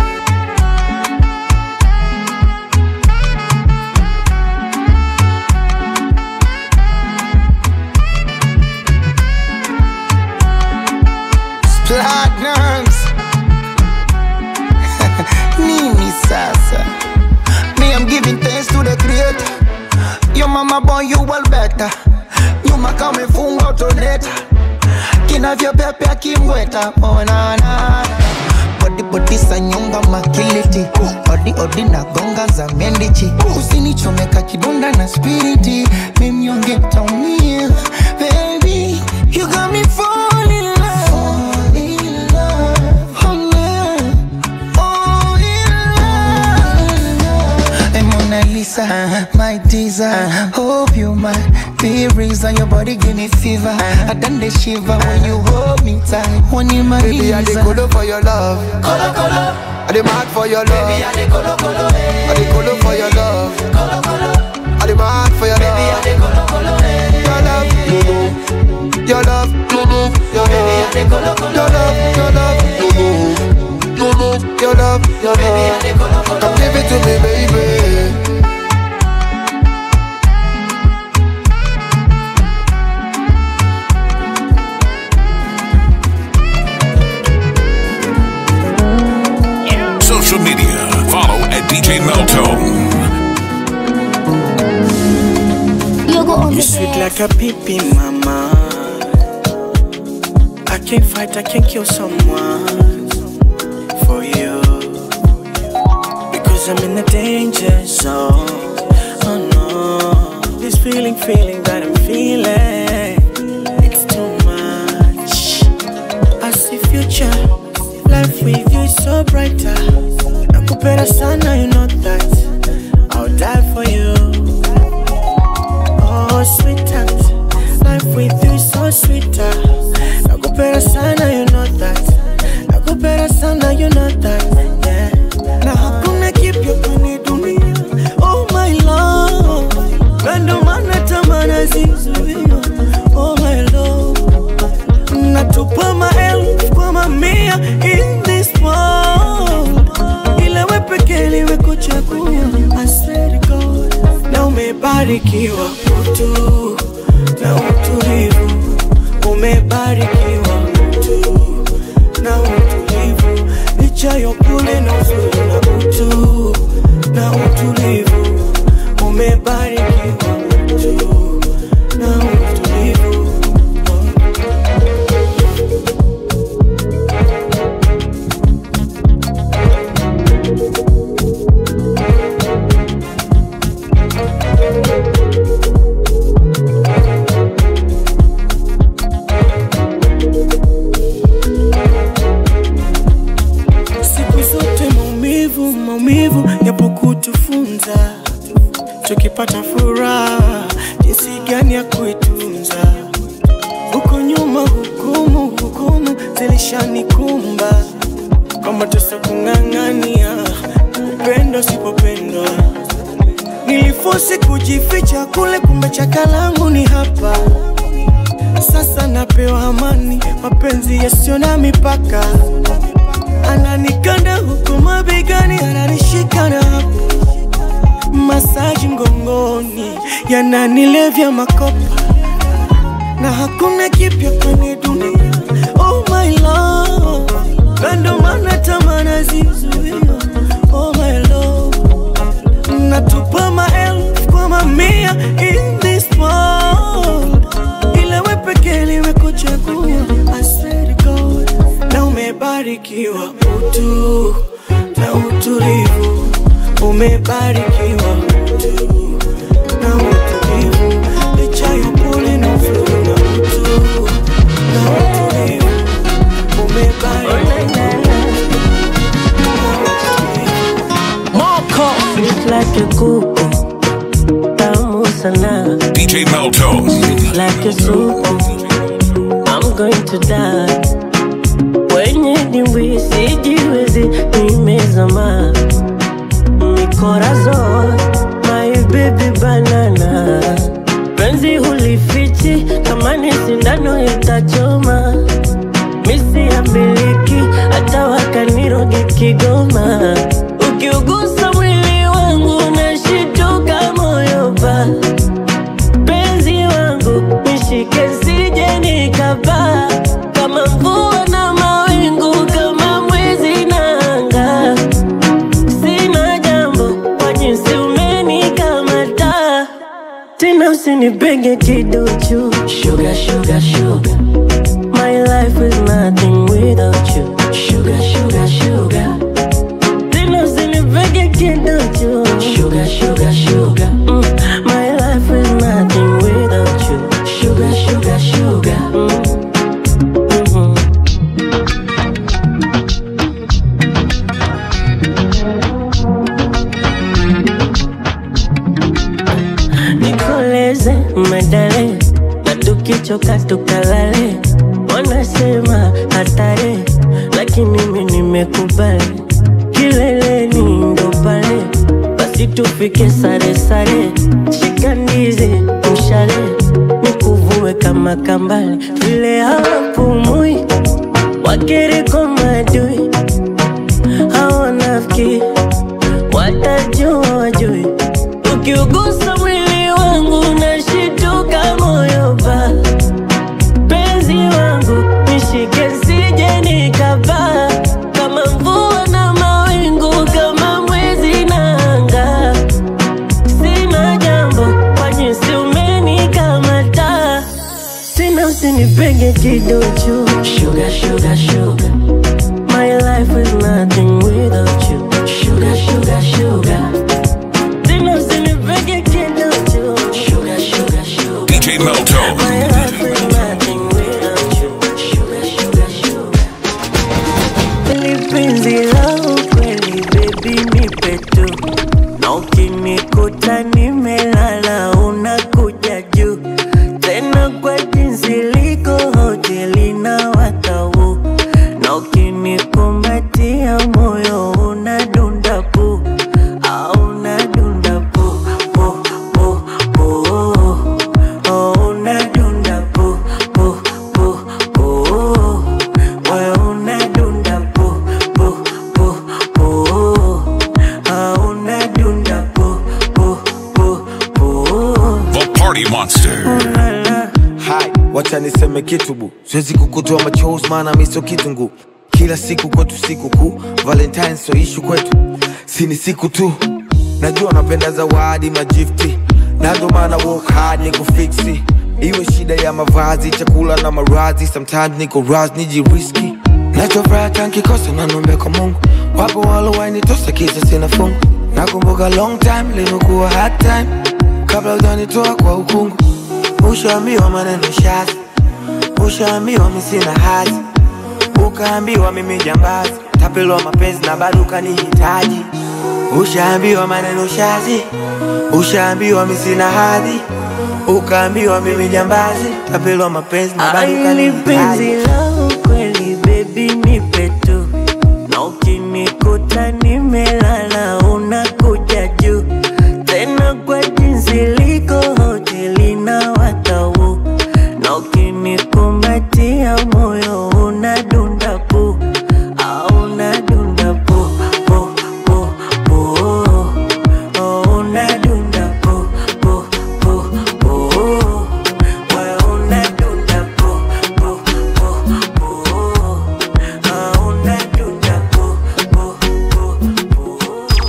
platinums nini sasa me i'm giving thanks to the creator your mama born you well better nyuma kama ifunga utoneta kinavyopepea kimweta onana bodi bodi sa nyonga makiliti odi odi na gonga za mendichi usinichomeka kidonda na spiriti mimnyonge taumia baby you got me fall in love fall in love oh, yeah. oh, in love Hey, Mona Lisa, my teaser. Hope you might be reason your body give me fever. I done the shiver when you hold me tight. When you my Baby, I the color for your love. Color, color. I the mad for your love. Baby, I the color, color. I the color for your love. Color, color. I the mad for your love. Baby, I the color, color. Your love, no no. Your love, no no. Your love, Baby, I the color, color. Your love, your love, no no. No no. Your love, your love. Baby, I the color, color. Come give it to me, baby. Social media. Follow at DJ Meltone. You sweet like a pippin, mama. I can't fight, I can't kill someone for you. Because I'm in the danger zone. Oh no. This feeling, feeling that I'm feeling. It's too much. I see future. Life with you is so brighter. Nakupenda sana, you know that. I'll die for you. Oh, sweetheart, life with you is so sweeter. Nakupenda sana, you know that. Nakupenda sana, you know that. Yeah. Na hakuna kipya kwenye dunia. Oh my love, na ndo maana tamaa zizuia. Oh my love, natupa maelfu kwa mamia in this world. Ila we pekee liwe kuchagua. I swear to God, na umebarikiwa utu na utulivu, umebarikiwa utu na utulivu, licha ya upole na uzuri na utu na utulivu, umebarikiwa utu na utulivu. tukipata furaha jinsi gani ya kuitunza huko nyuma hukumu hukumu zilishanikumba kwa mateso kung'ang'ania upendo sipopendwa nilifosi kujificha kule kumbe chaka langu ni hapa sasa napewa amani mapenzi yasiyo na mipaka ananikanda huku mabegani ananishika na hapo masaji mgongoni yananilevya makopa na hakuna kipya kwenye dunia oh my love na ndo maana tamana zizuia oh my love natupa maelfu kwa mamia in this world ila we pekee limekuchagua I swear to God na umebarikiwa utu na utulivu umebarikiwa utu na utulivu licha ya upole na uzuri na utu na utulivu umebarikiwa Moko Sweet like a kuku Tamu sana DJ Melto. Like a soup I'm going to die Wenye dimbwi sijiwezi nimezama Mikorazon My baby banana Penzi hulifichi kama ni sindano itachoma Misi ya miliki hata wakaniroge Kigoma Ukiugusa mwili wangu nashituka moyo pa penzi wangu nishike sije nikapaa kama mvua na mawingu kama mwezi na anga sina jambo kwa jinsi umenikamata tena usinipenge kiduchu sugar, sugar, sugar. My life is nothing without you Sugar, sugar, sugar Tena usinipenge kiduchu Sugar, sugar, sugar mm. My life is nothing without you Sugar, sugar, sugar mm. Mhm. nikoleze medale na tukichoka tukalale wanasema hatari lakini mimi nimekubali kileleni ndo pale basi tufike sare sare shika ndizi mshale nikuvue kama kambale vile hawapumui wakereko madui hawanafiki watajua wajui ukiugusa mwili wangu nashituka moyo pa penzi wangu nishike sije nikapaa kama mvua na mawingu kama mwezi na anga sina jambo kwa jinsi umenikamata tena usinipenge kiduchu sugar, sugar, sugar. My life is nothing without you Sugar, sugar, sugar Tena usinipenge kiduchu Sugar, sugar, sugar DJ Melto. My life is nothing without you Sugar, sugar, sugar Kweli penzi la ukweli baby nipe tu na ukinikuta nimelala unakuja juu tena kwa jinsi liko hoteli na watau na ukinikumbatia moyo unadunda pu au unadunda pu pu pu pu oh, unadunda pu pu pu pu wewe unadunda pu pu pu pu ah, unadunda pu pu pu pu The Party Monster. Hai, wacha niseme kitu bu, siwezi kukutoa machozi maana mi sio kitungu. Kila siku kwetu siku kuu, Valentine so ishu kwetu, si ni siku tu. Najua napenda zawadi magifti, na ndo maana work hard ni kufiksi. Iwe shida ya mavazi, chakula na maradhi, sometimes niko raz nijiriski. Nachofuraha nkikosa nanombe kwa Mungu, wapo walowainitosa kisa sina fungu. Nakumbuka long time limekuwa hard time, kabla ujanitoa kwa ukungu. Ushaambiwa maneno shazi, ushaambiwa mi sina hazi, ukaambiwa mimi jambazi, tapelwa mapenzi na bado ukanihitaji. Ushaambiwa maneno shazi, ushaambiwa mi sina hadhi ukaambiwa mimi jambazi tapelwa mapenzi na bado Aili penzi kanihitaji langu kweli baby nipe tu na ukinikuta nimelala unakuja juu tena kwa jinsi liko hoteli na watau na ukinikumbatia moyo unadunda pu au unadunda pu pu pu pu oh, unadunda pu pu pu pu wewe unadunda pu pu pu pu ah, unadunda pu pu pu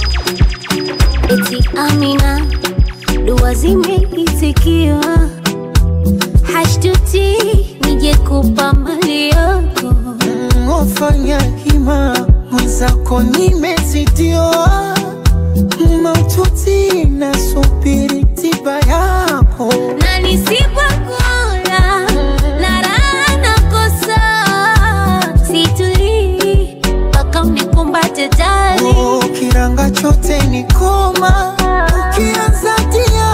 Eti Amina, dua zimeitikiwa, hashtuti nije kupa mali yako. Wafanya hima mwenzako nimezidiwa, maututi nasubiri tiba yako. na nisipokula na raha nakosa, situlii mpaka unikumbate jali. Oh, kiranga chote ni koma, ukianza tia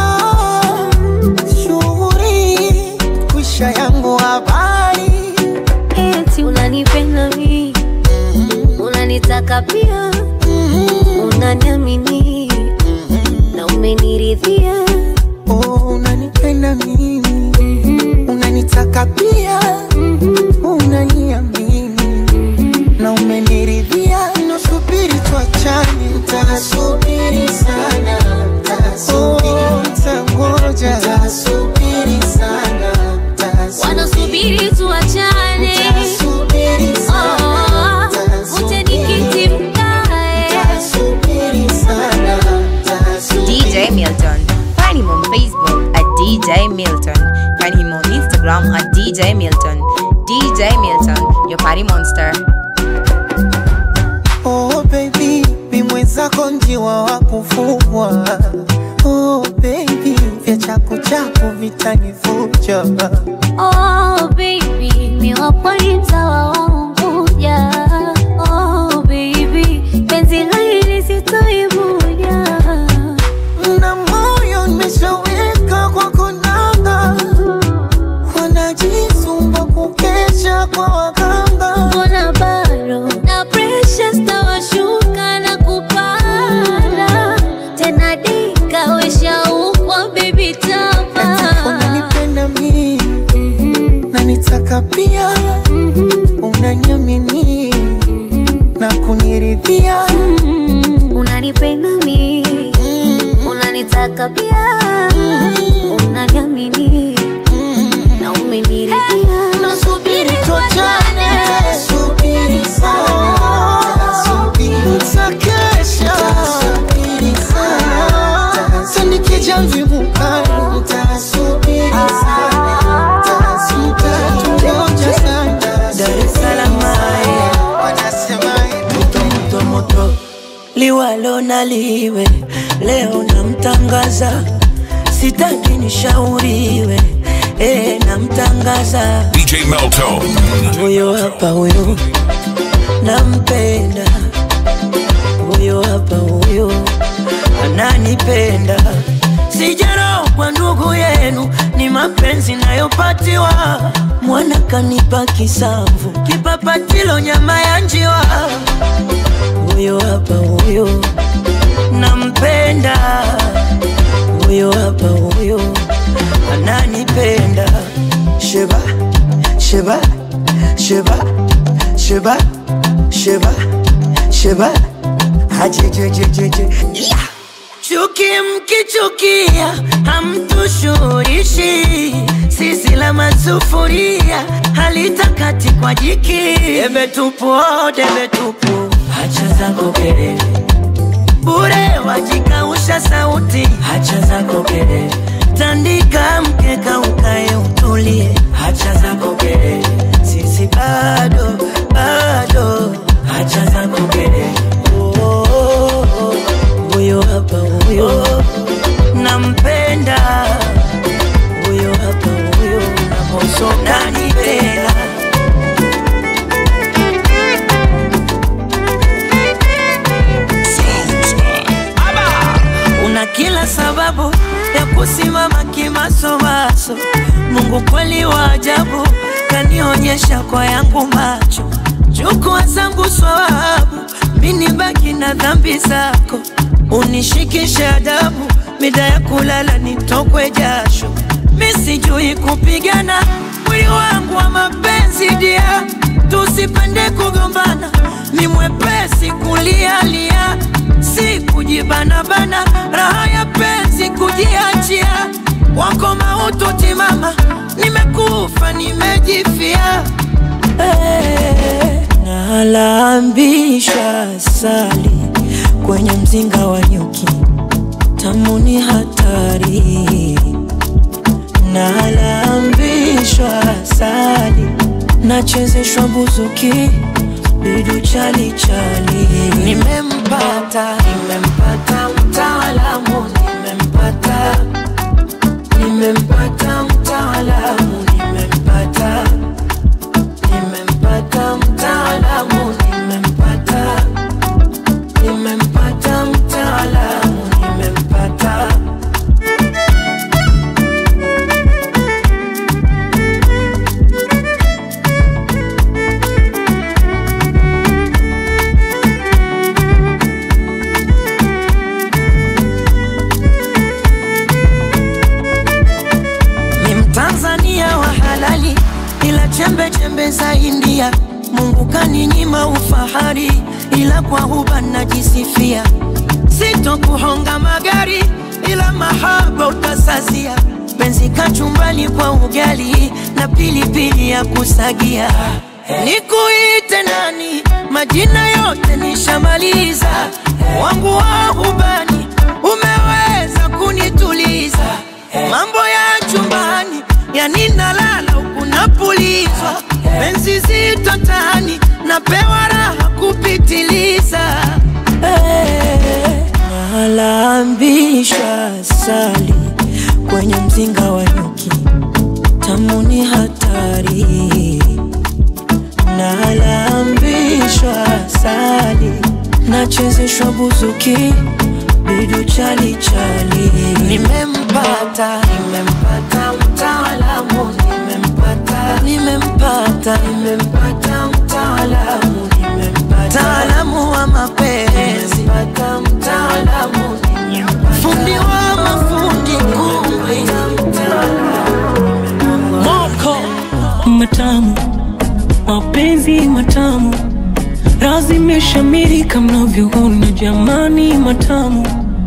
shughuri kwisha yangu habari Eti unanipenda mi, unanitaka pia, unaniamini na umeniridhia. Oh, unanipenda mimi, unanitaka pia, unaniamini na umeniridhia. Nasubiri tuachane, nitasubiri sana, oh, nitangoja, nitasubiri sana, Wanasubiri tuachane, nitasubiri sana, oh, uje nikiti mkae. nitasubiri sana, DJ Milton. Find him on Facebook at DJ Milton. Find him on Instagram at DJ Milton. DJ Milton, your party monster. Oh baby, mi mwenzako njiwa wa kufugwa. Oh baby, vya chaku chaku vitanifuja. Oh baby, mi wapwani mtawa wa Unguja. Oh baby, penzi hili sitoivuja. Na moyo nimeshaweka kwa konanga, wanajisumba kukesha kwa waganga. Mbona bado na pressure stawashuka na kupanda tena, dika weshaukwa baby tapa Unanipenda mi na nitaka pia, unaniamini na kuniridhia. unanipenda mi, unanitaka pia, unaniamini na umeniridhia. Nasubiri tuachane, Subiri sana, nitakesha. Sasa nikija mvimukani, nitasubiri sana, nitangoja sana. Dar es Salaam Wanasema moto moto liwalo na liwe leo namtangaza sitaki nishauriwe eh, namtangaza DJ Melto. huyo hapa huyo nampenda huyo hapa huyo ananipenda sijaro kwa ndugu yenu ni mapenzi nayopatiwa mwana kanipa kisamvu kipapatilo nyama ya njiwa huyo hapa huyo nampenda huyo hapa huyo ananipenda sheba sheba sheba sheba sheba sheba hajejejejeje yeah. chuki mkichukia hamtushurishi sisi la masufuria halitakati kwa jiki debe tupu oh, debe tupu hacha zako kelele bure wajikausha sauti hacha zako kelele tandika mkeka ukae utulie hacha zako kelele sisi bado bado hacha zako kelele Oh, oh, oh. huyo hapa huyo nampenda huyo hapa huyo nanipenda una kila sababu kusimama kimasomaso. Mungu kweli wa ajabu, kanionyesha kwa yangu macho. Chukua zangu swawabu, mini baki na dhambi zako, unishikishe adabu, mida ya kulala nitokwe jasho. Mi sijui kupigana, mwili wangu wa mapenzi dia, tusipende kugombana, ni mwepesi kulialia, si kujibanabana, raha ya penzi kujiachia, wako mautu timama, nimekufa nimejifia hey, nalambisha sali kwenye mzinga wa nyuki, tamu ni hatari nalambishwa sali nachezeshwa buzuki bidu chali chali nimempata nimempata mtaalamu nimempata nimempata mtaalamu nimempata nimempata mtaalamu nimempata nimempata mtaalamu nimempata ni Mtanzania wa halali, ila chembe chembe za India. Mungu kaninyima ufahari, ila kwa huba najisifia. Sitokuhonga magari, ila mahaba utasazia. Penzi kachumbani kwa ugali na pilipili ya kusagia. Nikuite nani? Majina yote nishamaliza, wangu wa hubani umeweza kunituliza mambo ya chumbani yani nalala huku napulizwa penzi zito tani napewa raha kupitiliza hey, nalambishwa sali kwenye mzinga wa nyuki tamu ni hatari nalambishwa sali nachezeshwa buzuki bidu chali chali nimempata nimempata mtaalamu nimempata nimempata nimempata mtaalamu nimempata mtaalamu wa mapenzi nimempata mtaalamu fundi wa mafundi kumbe moko matamu mapenzi matamu razi imeshamiri kama mnavyoona jamani matamu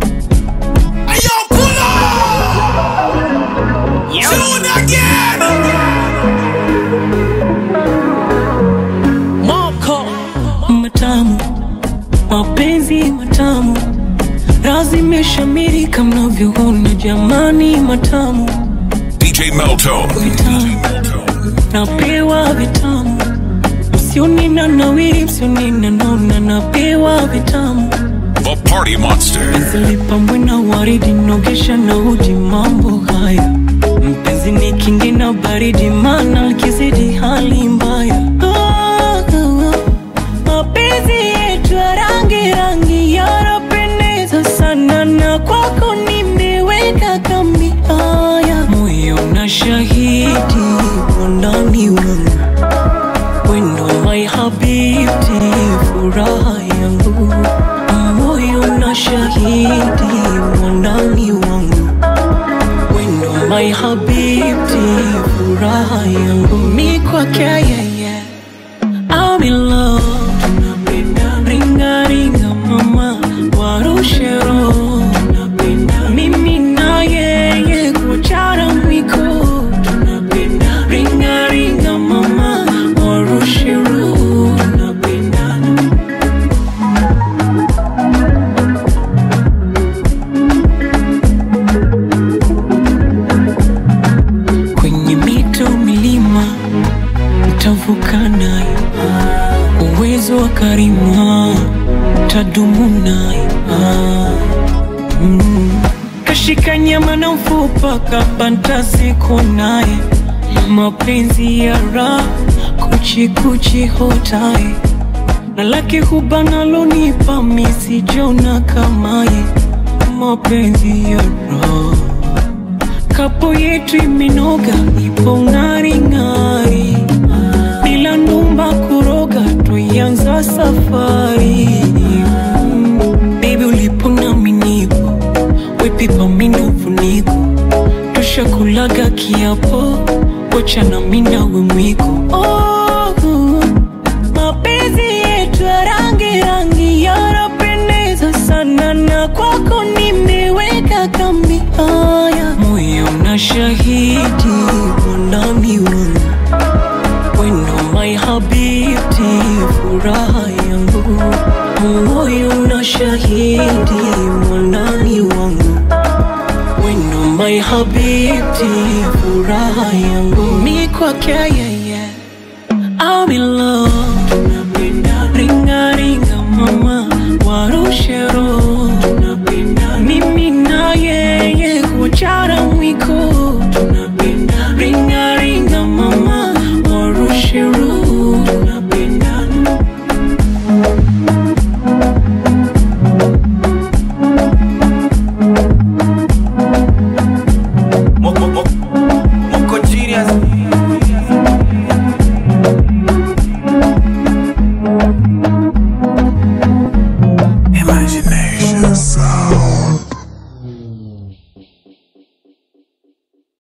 moko matamu mapenzi matamu razi imeshamiri kama mnavyoona jamani matamu DJ Melto. napewa vitamu msionina nawiri msionina nona napewa vitamu The Party Monster. zilipambwe na waridi nogesha na uji mambo haya mpenzi ni kingi na baridi mana likizidi hali mbaya Ah, ah, ah. mapenzi yetu ya rangi rangi yanapendeza sana na kwako nimeweka kambi haya moyo na shahidi wandani wangu wendo my habibti furaha yangu moyo na shahidi wandani wangu wendo my habibti furaha yangu mi kwake yeye I'm in love ringa ringa mama warushe roho mimi na yeye kuchara mwiko ringa ringa mama warushe roho kwenye mito milima mtavuka nayo uwezo wa karima tadumu nayo mm. kashika nyama na mfupa kapanta siku naye mapenzi ya raha kuchikuchi hotaye na lake hubanalonipa misijona kamaye mapenzi ya raha kapo yetu imenoga ipo ng'aring'ari bila ndumba kuroga tuianza safari Mm, baby ulipo nami nipo wepipa minufuniko tushakulaga kiapo wacha nami nawe mwiko oh, mapenzi yetu ya rangi rangi yanapendeza sana na kwako nimeweka kambi haya moyo na shahidi mwandani wangu wendo my habibti furaha yangu moyo na shahidi mwandani wangu wendo my habibti furaha yangu mi kwake yeye I'm in love tunapenda ringa ringa mama warushe roho tunapenda mimi na yeye kuachana mwiko